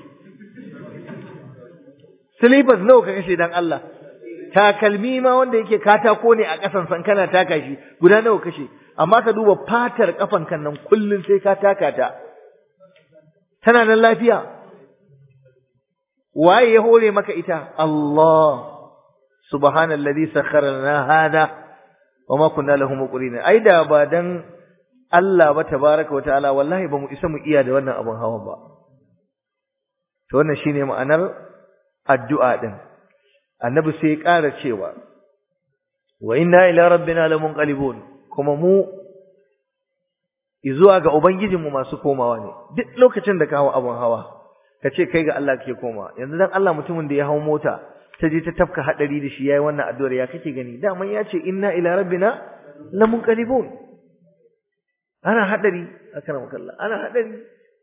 slippers nawa ka kashe dan Allah takalmi ma wanda yake katako ne a ƙasan san kana taka shi guda nawa kashe amma ka duba fatar kafan kan nan kullun sai ka taka ta tana nan lafiya waye ya hore maka ita Allah subhanallazi sakhkhara lana hada wama kunna lahu muqrinin ai da ba dan Allah ba tabaraka wa ta'ala wallahi ba mu isa mu iya da wannan abun hawan ba to wannan shine ma'anar addu'a din annabi sai ya ƙara cewa wa inna ila rabbina lamunqalibun kuma mu zuwa ga ubangijinmu masu komawa ne duk lokacin da ka hawo abun hawa ka ce kai ga Allah kake koma yanzu dan Allah mutumin da ya hawo mota ta je ta tafka hadari da shi yayi wannan addu'ar ya kake gani daman ya ce inna ila rabbina lamunqalibun ana hadari akramakallah ana hadari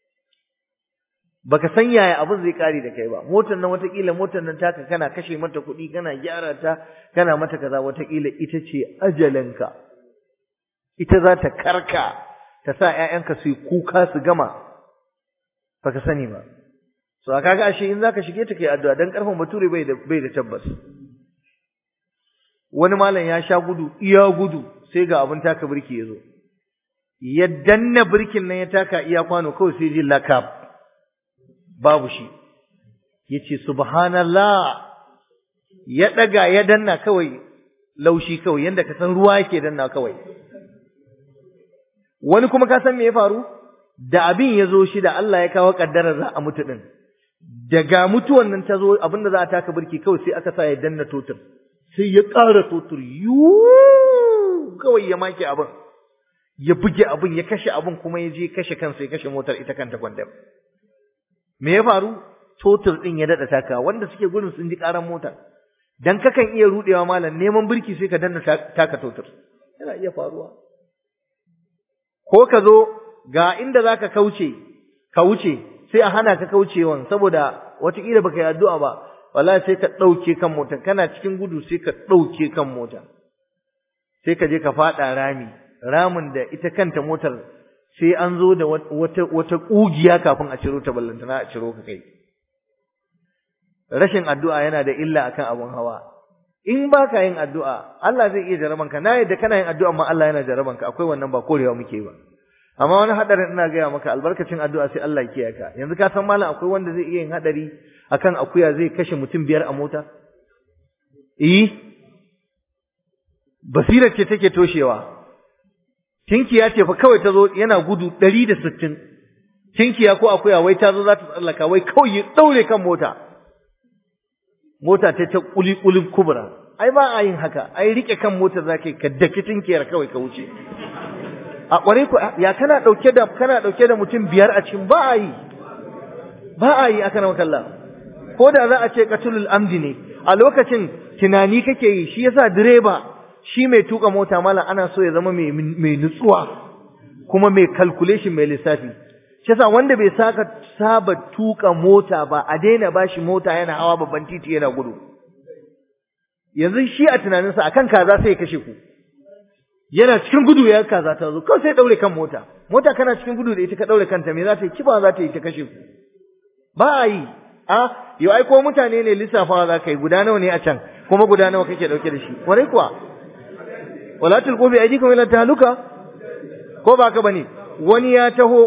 baka san yaya abin zai kare da kai ba motar nan watakila motar nan taka kana kashe mata kuɗi kana gyara ta kana mata kaza watakila ita ce ajalinka ita za ta karka ta sa ƴaƴanka su yi kuka su gama baka sani ba so kaga ashe in zaka shige ta kai addu'a dan karfin bature bai da bai da tabbas wani malam ya sha gudu iya gudu sai ga abin taka birki yazo ya danna birkin nan ya taka iya kwano kawai sai ji lakab babu shi yace subhanallah ya daga ya danna kawai laushi kawai yanda ka san ruwa yake danna kawai wani kuma ka san me ya faru da abin ya zo shi da Allah ya kawo kaddara za a mutu din daga mutuwan nan ta zo abinda za a taka birki kawai sai aka sa ya danna totur sai ya ƙara totur yu kawai ya make abin ya buge abin ya kashe abin kuma ya je kashe kansa ya kashe motar ita kanta kwandam me ya faru totur din ya dada taka wanda suke gurin sun ji karan mota dan kakan iya rudewa malam neman birki sai ka danna taka totur yana iya faruwa ko ka zo ga inda zaka kauce ka wuce sai a hana ka kaucewan saboda wataƙila baka yi addu'a ba wallahi sai ka ɗauke kan mota kana cikin gudu sai ka ɗauke kan mota sai ka je ka faɗa rami ramin da ita kanta motar sai an zo da wata wata kugiya kafin a ciro ta ballantana a ciro ka kai rashin addu'a yana da illa akan abun hawa in baka yin addu'a Allah zai iya jaraban ka na yadda kana yin addu'a amma Allah yana jaraban ka akwai wannan ba korewa muke ba amma wani hadarin ina gaya maka albarkacin addu'a sai Allah ya kiyaye ka yanzu ka san malam akwai wanda zai iya yin hadari akan akuya zai kashe mutum biyar a mota eh basira ce take toshewa Tinkiya ce fa kawai ta zo yana gudu ɗari da sittin. Tinkiya ko akuya wai ta zo za ta tsallaka wai kawai ya ɗaure kan mota. Mota ta ta ƙuli-ƙulin kubura. Ai ba a yin haka, ai riƙe kan mota za ka yi ka daki tinkiyar kawai ka wuce. A ƙwarai ku ya kana ɗauke da kana ɗauke da mutum biyar a cikin ba a yi. Ba a yi aka na makalla. Ko da za a ce katulul amdi ne, a lokacin tunani kake yi shi yasa direba shi mai tuka mota mala ana so ya zama mai mai nutsuwa kuma mai calculation mai lissafi shi yasa wanda bai saka saba tuka mota ba a daina bashi mota yana hawa babban titi yana gudu yanzu shi a tunaninsa akan kaza sai ya kashe ku yana cikin gudu ya kaza ta zo kawai sai daure kan mota mota kana cikin gudu da ita ka daure kanta me za ta yi kiba za ta yi ta kashe ku ba a yi a yau ai ko mutane ne lissafawa za ka yi guda nawa ne a can kuma guda nawa kake dauke da shi kwarai kuwa wala tulqu bi aydikum ila tahluka ko ba ka bane wani ya taho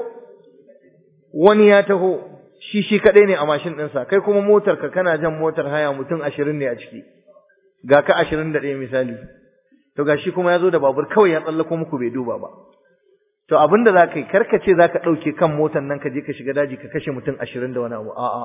wani ya taho shi shi kadai ne a mashin ɗinsa kai kuma motar ka kana jan motar haya mutum ashirin ne a ciki ga ka ashirin da ɗaya misali to ga shi kuma ya zo da babur kawai ya tsallako muku bai duba ba to abin da za ka yi karka ce za ka ɗauke kan motar nan ka je ka shiga daji ka kashe mutum ashirin da wani abu a'a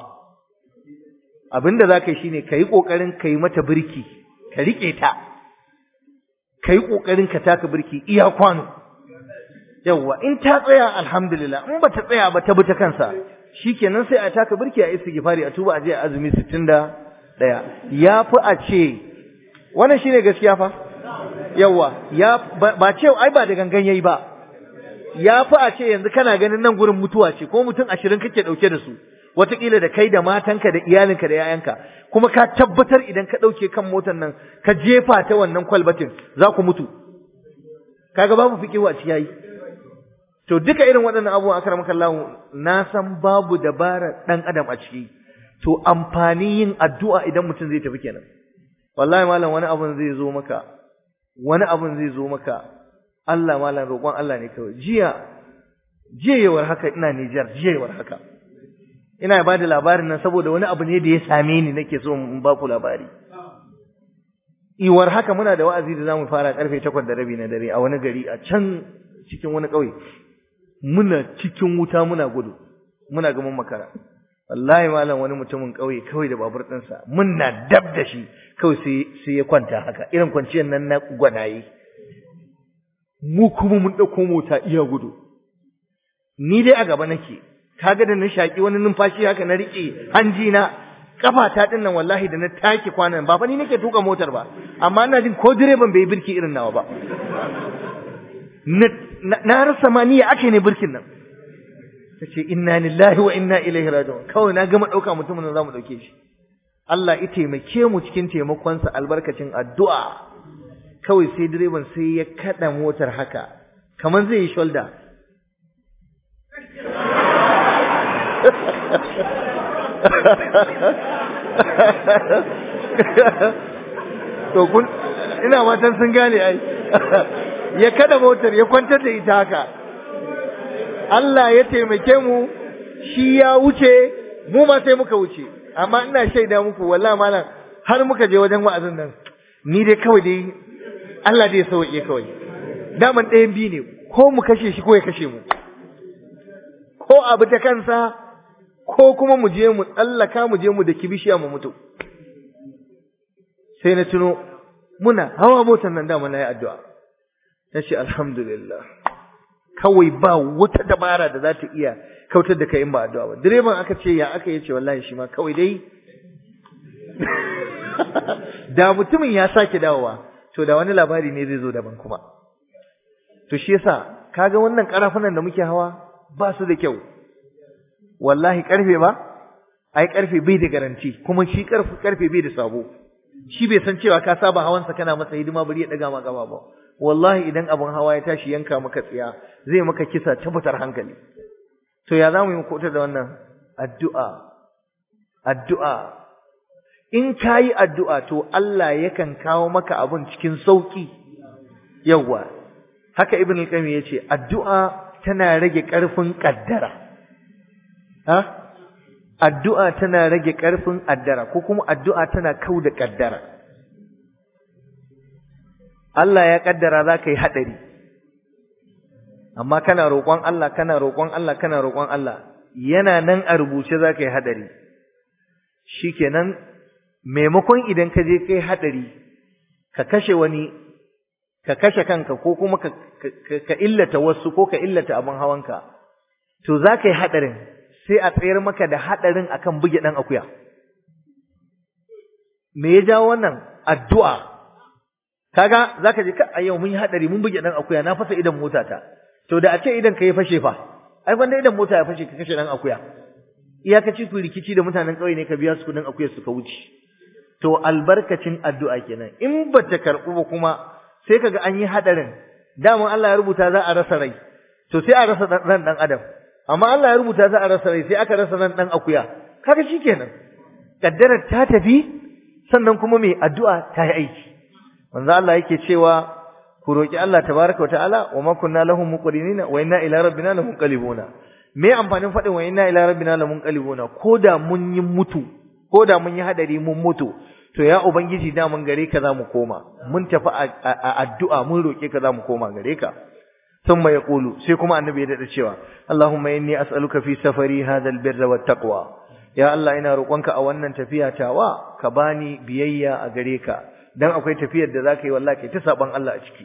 abin da za ka yi shine ka yi ƙoƙarin ka yi mata birki ka riƙe ta ka yi ƙoƙarin ka taka birki iya kwano yawwa in ta tsaya alhamdulillah in ba ta tsaya ba ta bi ta kansa shikenan sai a taka birki a istighfari a tuba a je azumi 61 ya fi a ce wannan shine gaskiya fa yawwa ya ba ce ai ba da gangan yayi ba ya fi a ce yanzu kana ganin nan gurin mutuwa ce ko mutum ashirin kake dauke da su wataƙila da kai da matanka da iyalinka da yayanka kuma ka tabbatar idan ka ɗauke kan motar nan ka jefa ta wannan kwalbatin za ku mutu kaga babu fiƙihu a ciyayi to duka irin waɗannan abubuwan akramaka Allah na san babu dabara ɗan adam a ciki to amfani yin addu'a idan mutum zai tafi kenan wallahi malam wani abun zai zo maka wani abun zai zo maka Allah malam roƙon Allah ne kawai jiya jiyewar haka ina Nijar jiyewar haka ina ba da labarin nan saboda wani abu ne da ya same ni nake so in ba ku labari iwar haka muna da wa'azi da zamu fara karfe 8 da rabi na dare a wani gari a can cikin wani ƙauye muna cikin wuta muna gudu muna ga mun makara wallahi malam wani mutumin ƙauye kawai da babur ɗinsa muna dab da shi kawai sai sai ya kwanta haka irin kwanciyar nan na gwanaye mu kuma mun ɗauko mota iya gudu ni dai a gaba nake kaga da na shaki wani numfashi haka na riƙe hanji na kafata din nan wallahi da na take kwanan ba fa ni nake tuka motar ba amma ina jin ko direban bai birki irin nawa ba na rasa ma niyya ake ne birkin nan tace inna lillahi wa inna ilaihi raji'un kawai na gama dauka mutumin nan zamu dauke shi Allah ya taimake mu cikin taimakon sa albarkacin addu'a kawai sai direban sai ya kada motar haka kaman zai yi shoulder to kun ina matan sun gane ai ya kada motar ya kwantar da ita haka Allah ya taimake mu shi ya wuce mu ma sai muka wuce amma ina shaida muku wallahi malam har muka je wajen wa'azin nan ni dai kawai dai Allah dai ya sauke kawai daman ɗayan biyu ne ko mu kashe shi ko ya kashe mu ko abu ta kansa ko kuma mu je mu tsallaka mu je mu da kibishiya mu mutu sai na tuno muna hawa motar nan dama na yi addu'a na ce alhamdulillah kawai ba wata dabara da za ta iya kautar da kai in ba addu'a ba direban aka ce ya aka yace wallahi shi ma kawai dai da mutumin ya sake dawowa to da wani labari ne zai zo daban kuma to shi yasa kaga wannan karafunan da muke hawa ba su da kyau wallahi karfe ba ai karfe bai da garanti kuma shi karfe karfe bai da sabo shi bai san cewa ka saba hawansa kana masa hidima bari ya daga ma gaba ba wallahi idan abun hawa ya tashi yanka maka tsiya zai maka kisa tabbatar hankali to ya zamu yi kota da wannan addu'a addu'a in kayi addu'a to Allah yakan kawo maka abun cikin sauki yawa haka ibn al-qayyim yace addu'a tana rage karfin kaddara ha addu'a tana rage ƙarfin addara ko kuma addu'a tana kau da ƙaddara. Allah ya ƙaddara za ka yi haɗari, amma kana roƙon Allah, kana roƙon Allah, kana roƙon Allah, yana nan a rubuce za ka yi haɗari. Shi kenan, maimakon idan ka je kai haɗari, ka kashe wani, ka kashe kanka ko kuma ka, illata wasu ko ka illata abin hawanka, to za ka yi haɗarin. sai a tsayar maka da haɗarin akan buge ɗan akuya. me ya jawo wannan addu'a kaga zaka je ka a yau mun yi hadari mun buge dan akuya na fasa idan motata to da a ce idan ka yi fashe fa ai gwanda idan mota ya fashe ka kashe dan akuya iyakaci ku rikici da mutanen kauye ne ka biya su kudin akuya suka wuce to albarkacin addu'a kenan in ba ta karɓu ba kuma sai kaga an yi hadarin daman Allah ya rubuta za a rasa rai to sai a rasa ran dan adam amma Allah ya rubuta za a rasa rai sai aka rasa ran dan akuya kaga shikenan kaddarar ta tafi sannan kuma mai addu'a ta yi aiki manzo Allah yake cewa ku roki Allah tabaraka wataala wa ma kunna lahum muqrinina wa inna ila rabbina lamunqalibuna me amfanin fadin wa inna ila rabbina lamunqalibuna koda mun yi mutu koda mun yi hadari mun mutu to ya ubangiji da mun gare ka zamu koma mun tafi a addu'a mun roke ka zamu koma gare ka thumma yaqulu sai kuma annabi ya dada cewa Allahumma inni as'aluka fi safari hadha albirra wattaqwa ya Allah ina roƙonka a wannan tafiya tawa ka bani biyayya a gare ka dan akwai tafiyar da zaka yi wallahi kai ta saban Allah a ciki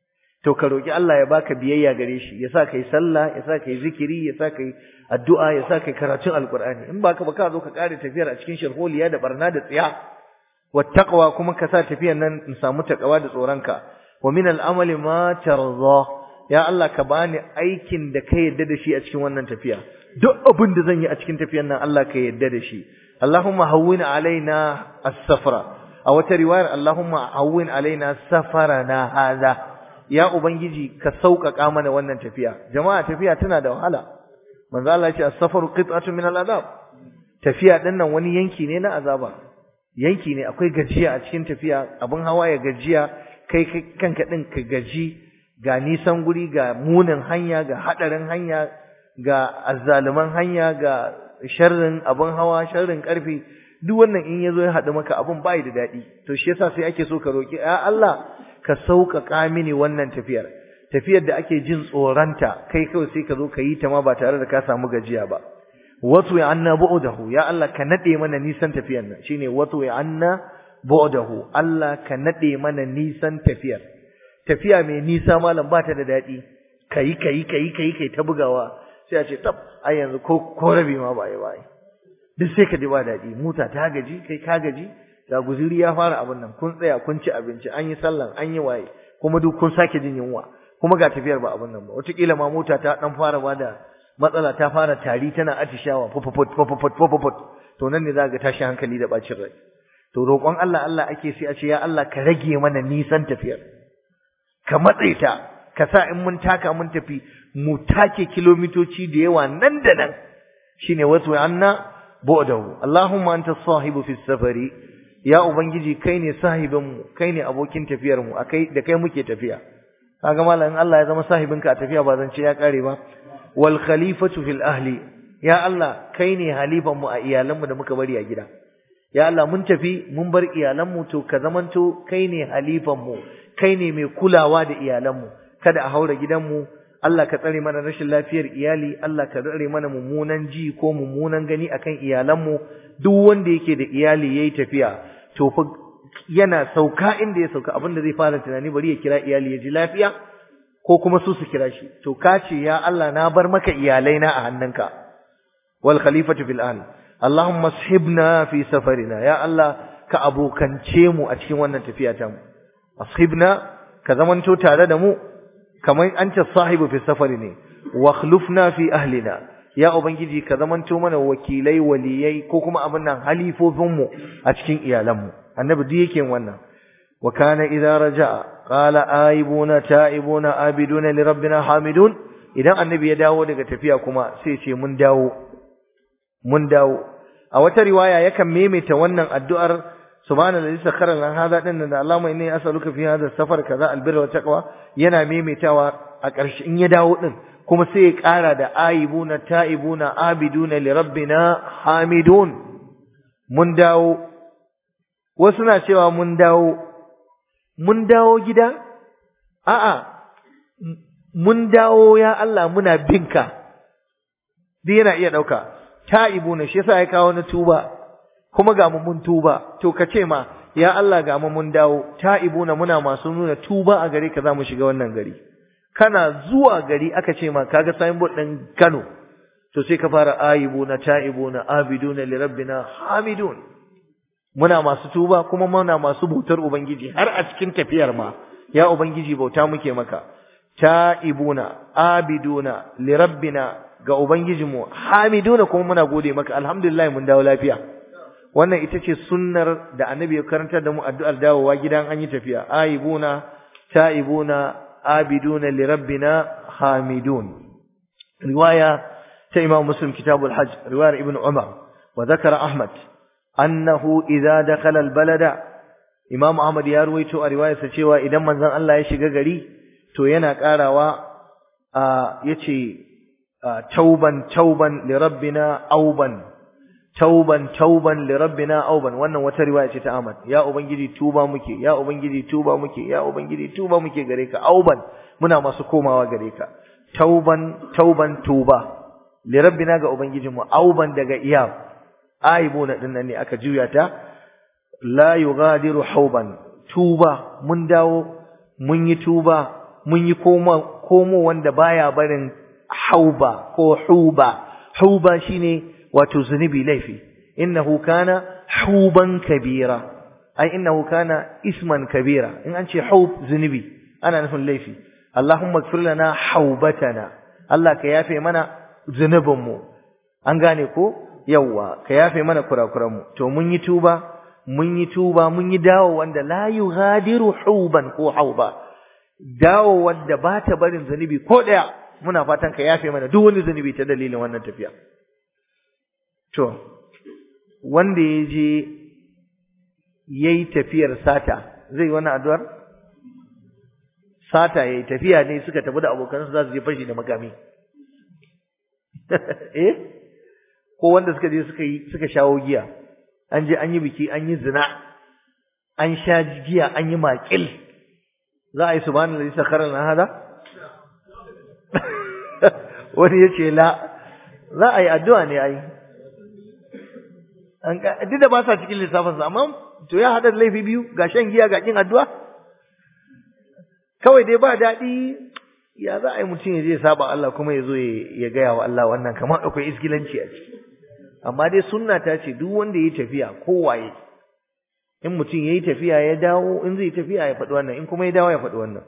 to ka roki Allah ya baka biyayya gare shi ya sa kai sallah ya sa kai zikiri ya sa kai addu'a ya sa kai karatun alqur'ani in baka ba ka zo ka kare tafiyar a cikin sharholiya da barna da tsiya wattaqwa kuma ka sa tafiyar nan in samu takawa da tsoronka wa min al'amali ma tarza ya Allah ka bani aikin da ka yadda da shi a cikin wannan tafiya duk abin da zan yi a cikin tafiyar nan Allah ka yadda da shi Allahumma hawwin alaina as-safra a wata riwayar Allahumma hawwin alaina safarana hadha ya ubangiji ka sauƙaƙa mana wannan tafiya jama'a tafiya tana da wahala manzo Allah ya ce as-safaru qit'atun min al-adab tafiya din nan wani yanki ne na azaba yanki ne akwai gajiya a cikin tafiya abin hawa ya gajiya kai kanka din ka gaji ga nisan guri ga munin hanya ga hadarin hanya ga azzaluman hanya ga sharrin abin hawa sharrin karfi duk wannan in yazo ya hadu maka abin bai da dadi to shi yasa sai ake so ka roki ya Allah ka sauƙaƙa mini wannan tafiyar tafiyar da ake jin tsoranta kai kawai sai ka zo ka yi ta ma ba tare da ka samu gajiya ba wato ya anna bu'dahu ya Allah ka nade mana nisan tafiyar nan shine wato ya anna bu'dahu Allah ka nade mana nisan tafiyar tafiya mai nisa malam ba ta da daɗi kai kai kai kai kai ta bugawa sai a ce tab ai yanzu ko ko rabi ma ba yi ba duk sai ka ji ba daɗi mota ta gaji kai ka gaji ga guzuri ya fara abin nan kun tsaya kun ci abinci an yi sallan an yi waye kuma duk kun sake jin yunwa kuma ga tafiyar ba abin nan ba wataƙila ma mota ta dan fara ba da matsala ta fara tari tana atishawa fufufut fufufut fufufut to nan ne za ga tashi hankali da bacin rai to roƙon Allah Allah ake sai a ce ya Allah ka rage mana nisan tafiyar ka matse ta ka sa in mun taka mun tafi mu take kilomitoci da yawa nan da nan shine wasu anna bu'dahu Allahumma anta sahibu fi safari ya ubangiji kai ne sahibinmu kai ne abokin tafiyar mu akai da kai muke tafiya kaga malam Allah ya zama sahibinka a tafiya ba zan ce ya kare ba wal khalifatu fil ahli ya Allah kai ne halifan mu a iyalanmu da muka bari a gida ya Allah mun tafi mun bar iyalanmu to ka zamanto kai ne halifan mu kai ne mai kulawa da iyalanmu kada a haura gidanmu Allah ka tsare mana rashin lafiyar iyali Allah ka tsare mana mummunan ji ko mummunan gani akan iyalanmu duk wanda yake da iyali yayi tafiya to fa yana sauka inda ya sauka abinda zai fara tunani bari ya kira iyali ya ji lafiya ko kuma su su kira shi to ka ce ya Allah na bar maka iyalaina a hannunka wal khalifatu fil ahl Allahumma ashibna fi safarina ya Allah ka abokance mu a cikin wannan tafiya ta mu ashibna ka zamanto tare da mu kamar an ce sahibu fi safari ne wa khlufna fi ahlina ya ubangiji ka zamanto mana wakilai waliyai ko kuma abin nan halifofin mu a cikin iyalan mu annabi duk yake wannan wa kana idza raja'a qala aibuna ta'ibuna abiduna li rabbina hamidun idan annabi ya dawo daga tafiya kuma sai ce mun dawo mun dawo a wata riwaya yakan maimaita wannan addu'ar subhanallazi sakhara lana hadha din da Allahumma inni as'aluka fi hadha safar kaza albirra wa taqwa yana maimaitawa a ƙarshe in ya dawo din kuma sai ya ƙara da aibuna ta'ibuna abiduna li rabbina hamidun mun dawo wasu na cewa mun dawo mun dawo gida a'a mun dawo ya Allah muna binka duk yana iya ɗauka ta'ibuna shi yasa ya kawo na tuba kuma ga mu mun tuba to ka ce ma ya Allah ga mu mun dawo ta'ibuna muna masu nuna tuba a gare ka za mu shiga wannan gari kana zuwa gari aka ce ma kaga signboard din Kano to sai ka fara aibuna ta'ibuna abiduna li rabbina hamidun muna masu tuba kuma muna masu bautar ubangiji har a cikin tafiyar ma ya ubangiji bauta muke maka ta'ibuna abiduna lirabbina ga ubangijinmu hamiduna kuma muna gode maka alhamdulillah mun dawo lafiya wannan ita ce sunnar da annabi ya karantar da mu addu'ar dawowa gidan an yi tafiya aibuna ta'ibuna abiduna lirabbina hamidun riwaya ta imam muslim kitabul hajj riwayar ibn umar wa zakara ahmad annahu idza dakhala albalada imam ahmad ya ruwaito a riwayarsa cewa idan manzon Allah ya shiga gari to yana karawa yace tauban tauban lirabbina auban tauban tauban lirabbina auban wannan wata riwaya ce ta Ahmad ya ubangiji tuba muke ya ubangiji tuba muke ya ubangiji tuba muke gare ka auban muna masu komawa gare ka tauban tauban tuba lirabbina ga ubangijinmu auban daga iyab aibuna dinnan ne aka juya ta la yughadiru hauban tuba mun dawo mun yi tuba mun yi koma komo wanda baya barin hauba ko huba huba shine wato zunubi laifi innahu kana huban kabira ai innahu kana isman kabira in an ce hub zunubi ana nufin laifi Allahumma ighfir lana haubatana Allah ka yafe mana zunubin mu an gane ko yawa ka yafe mana kurakuran mu to mun yi tuba mun yi tuba mun yi dawo wanda la yughadiru huban ko hauba dawo wanda ba ta barin zunubi ko daya muna fatan ka yafe mana duk wani zunubi ta dalilin wannan tafiya To, wanda ya je ya yi tafiyar sata, zai wani addu'ar? Sata ya yi tafiya ne suka tafi da abokansu za su je fashi da makami. eh? Ko wanda suka je suka yi suka shawo giya, an je an yi biki, an yi zina, an sha giya, an yi maƙil. Za a yi su bani lalisa karar na hada? Wani ya ce la, za a yi addu'a ne a yi. duk da ba sa cikin lissafinsa amma to ya haɗa laifi biyu ga shan giya ga kin addu'a kawai dai ba daɗi ya za a yi mutum ya je saba Allah kuma ya zo ya gaya wa Allah wannan kamar akwai iskilanci a ciki amma dai sunna ta ce duk wanda ya tafiya kowaye in mutum ya yi tafiya ya dawo in zai tafiya ya faɗi wannan in kuma ya dawo ya faɗi wannan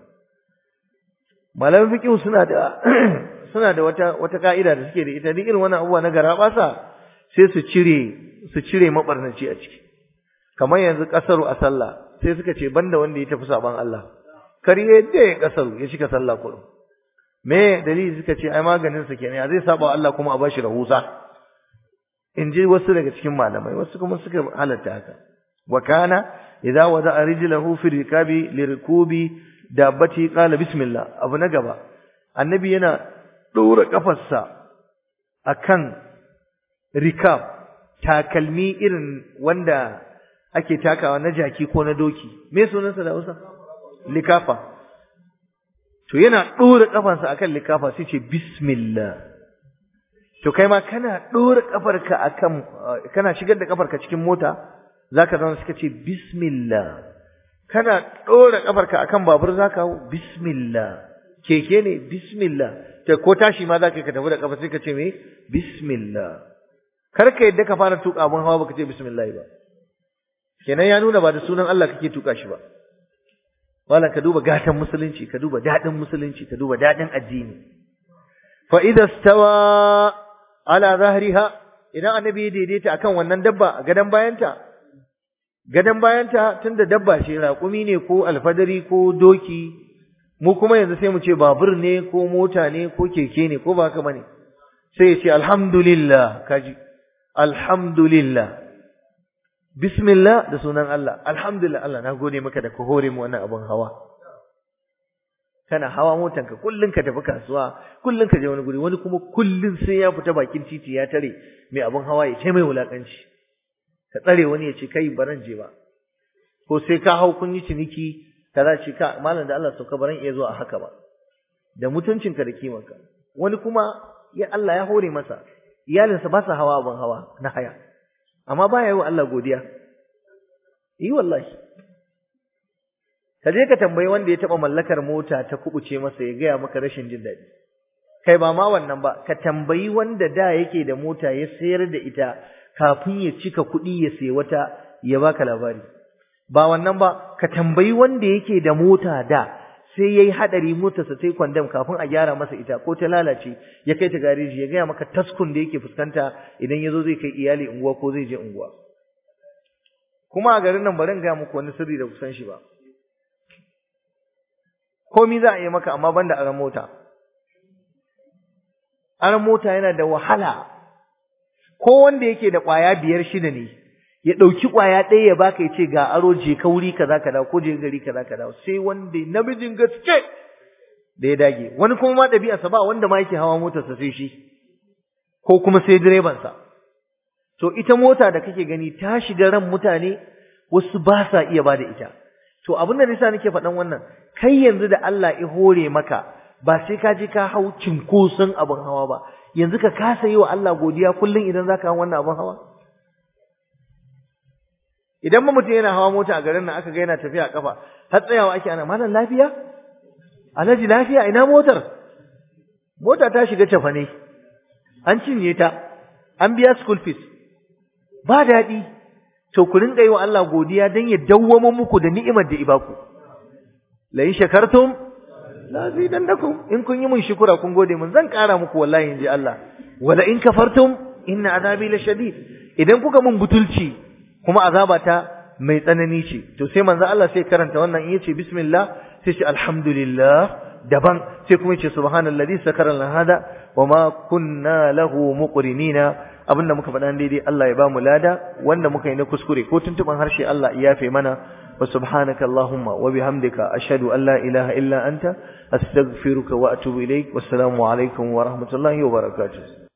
malamin fiqh suna da suna da wata wata ka'ida da suke da ita duk irin wannan abubuwa na garabasa sai su cire su cire mabarnaci a ciki kamar yanzu kasaru a sallah sai suka ce banda wanda ya tafi saban Allah kar yadda ya kasaru ya cika sallah kullum me dalili suka ce ai maganin sa kenan zai saba Allah kuma a bashi rahusa in ji wasu daga cikin malamai wasu kuma suka halatta haka wa kana idza wada'a rijlahu fi rikabi lirkubi dabbati qala bismillah abu na gaba annabi yana dora kafarsa akan rikab takalmi irin wanda ake takawa na jaki ko na doki me sunansa da Hausa likafa to yana dora kafansa akan likafa sai ce bismillah to kai ma kana dora kafarka akan kana shigar da kafarka cikin mota zaka zama suka ce bismillah kana dora kafarka akan babur zaka hau bismillah keke ne bismillah to ko tashi ma zaka ka tafi da kafa sai ka ce me bismillah kar ka yadda ka fara tuka abun hawa baka ce bismillah ba kenan ya nuna ba da sunan Allah kake tuka shi ba wala ka duba gatan musulunci ka duba dadin musulunci ka duba dadin addini fa idza stawa ala zahriha idan annabi ya daidaita akan wannan dabba a gadan bayanta gadan bayanta tunda dabba ce raƙumi ne ko alfadari ko doki mu kuma yanzu sai mu ce babur ne ko mota ne ko keke ne ko ba haka bane sai ya ce alhamdulillah kaji alhamdulillah bismillah da sunan Allah alhamdulillah Allah na gode maka da ka hore mu wannan abun hawa kana hawa motanka kullun ka tafi kasuwa kullun ka je wani guri wani kuma kullun sai ya fita bakin titi ya tare mai abun hawa ya ce mai wulakanci ka tsare wani ya ce kai baran je ba ko sai ka hau kun yi ciniki kaza ce ka malam da Allah sauka baran iya zuwa haka ba da mutuncinka da kimanka wani kuma ya Allah ya hore masa iyalinsa ba sa hawa abun hawa na haya amma baya yi wa Allah godiya yi wallahi ka je ka tambayi wanda ya taba mallakar mota ta kubuce masa ya gaya maka rashin jin daɗi kai ba ma wannan ba ka tambayi wanda da yake da mota ya sayar da ita kafin ya cika kuɗi ya sayi wata ya baka labari ba wannan ba ka tambayi wanda yake da mota da sai yayi hadari motarsa sai kwandam kafin a gyara masa ita ko ta lalace ya kai ta gareji ya gaya maka taskun da yake fuskanta idan yazo zai kai iyali unguwa ko zai je unguwa kuma a garin nan bari in gaya muku wani sirri da kusan shi ba komi za a yi maka amma banda aran mota aran mota yana da wahala ko wanda yake da kwaya biyar shida ne ya ɗauki ƙwaya ɗaya ya baka ya ce ga aro je ka wuri kaza ka dawo ko je gari kaza ka dawo sai wanda namijin gaske da ya dage wani kuma ma ɗabi'arsa ba wanda ma yake hawa motarsa sai shi ko kuma sai direbansa to ita mota da kake gani ta shiga ran mutane wasu ba sa iya bada ita to abin da nisa nake faɗan wannan kai yanzu da Allah ya hore maka ba sai ka je ka hau cinkoson abin hawa ba yanzu ka kasa yi wa Allah godiya kullum idan zaka hau wannan abin hawa idan ma mutum yana hawa mota a garin nan aka ga yana tafiya a kafa har tsayawa ake ana malam lafiya alhaji lafiya ina motar mota ta shiga cafane an cinye ta an biya school fees ba daɗi to ku rinka yi wa Allah godiya dan ya dawwama muku da ni'imar da ibaku la in shakartum la zidannakum in kun yi mun shukura kun gode mun zan ƙara muku wallahi inji Allah wala in kafartum inna azabi lashadid idan kuka mun butulci kuma azabata mai tsanani ce to sai manzo Allah sai karanta wannan in yace bismillah sai ce alhamdulillah daban sai kuma yace subhanallazi sakara lana hada wama kunna lahu muqrinina abinda muka faɗa daidai Allah ya ba mu lada wanda muka yi na kuskure ko tuntuban harshe Allah ya yafe mana wa subhanaka allahumma wa bihamdika ashhadu an la ilaha illa anta astaghfiruka wa atubu ilaik wassalamu alaikum wa rahmatullahi wa barakatuh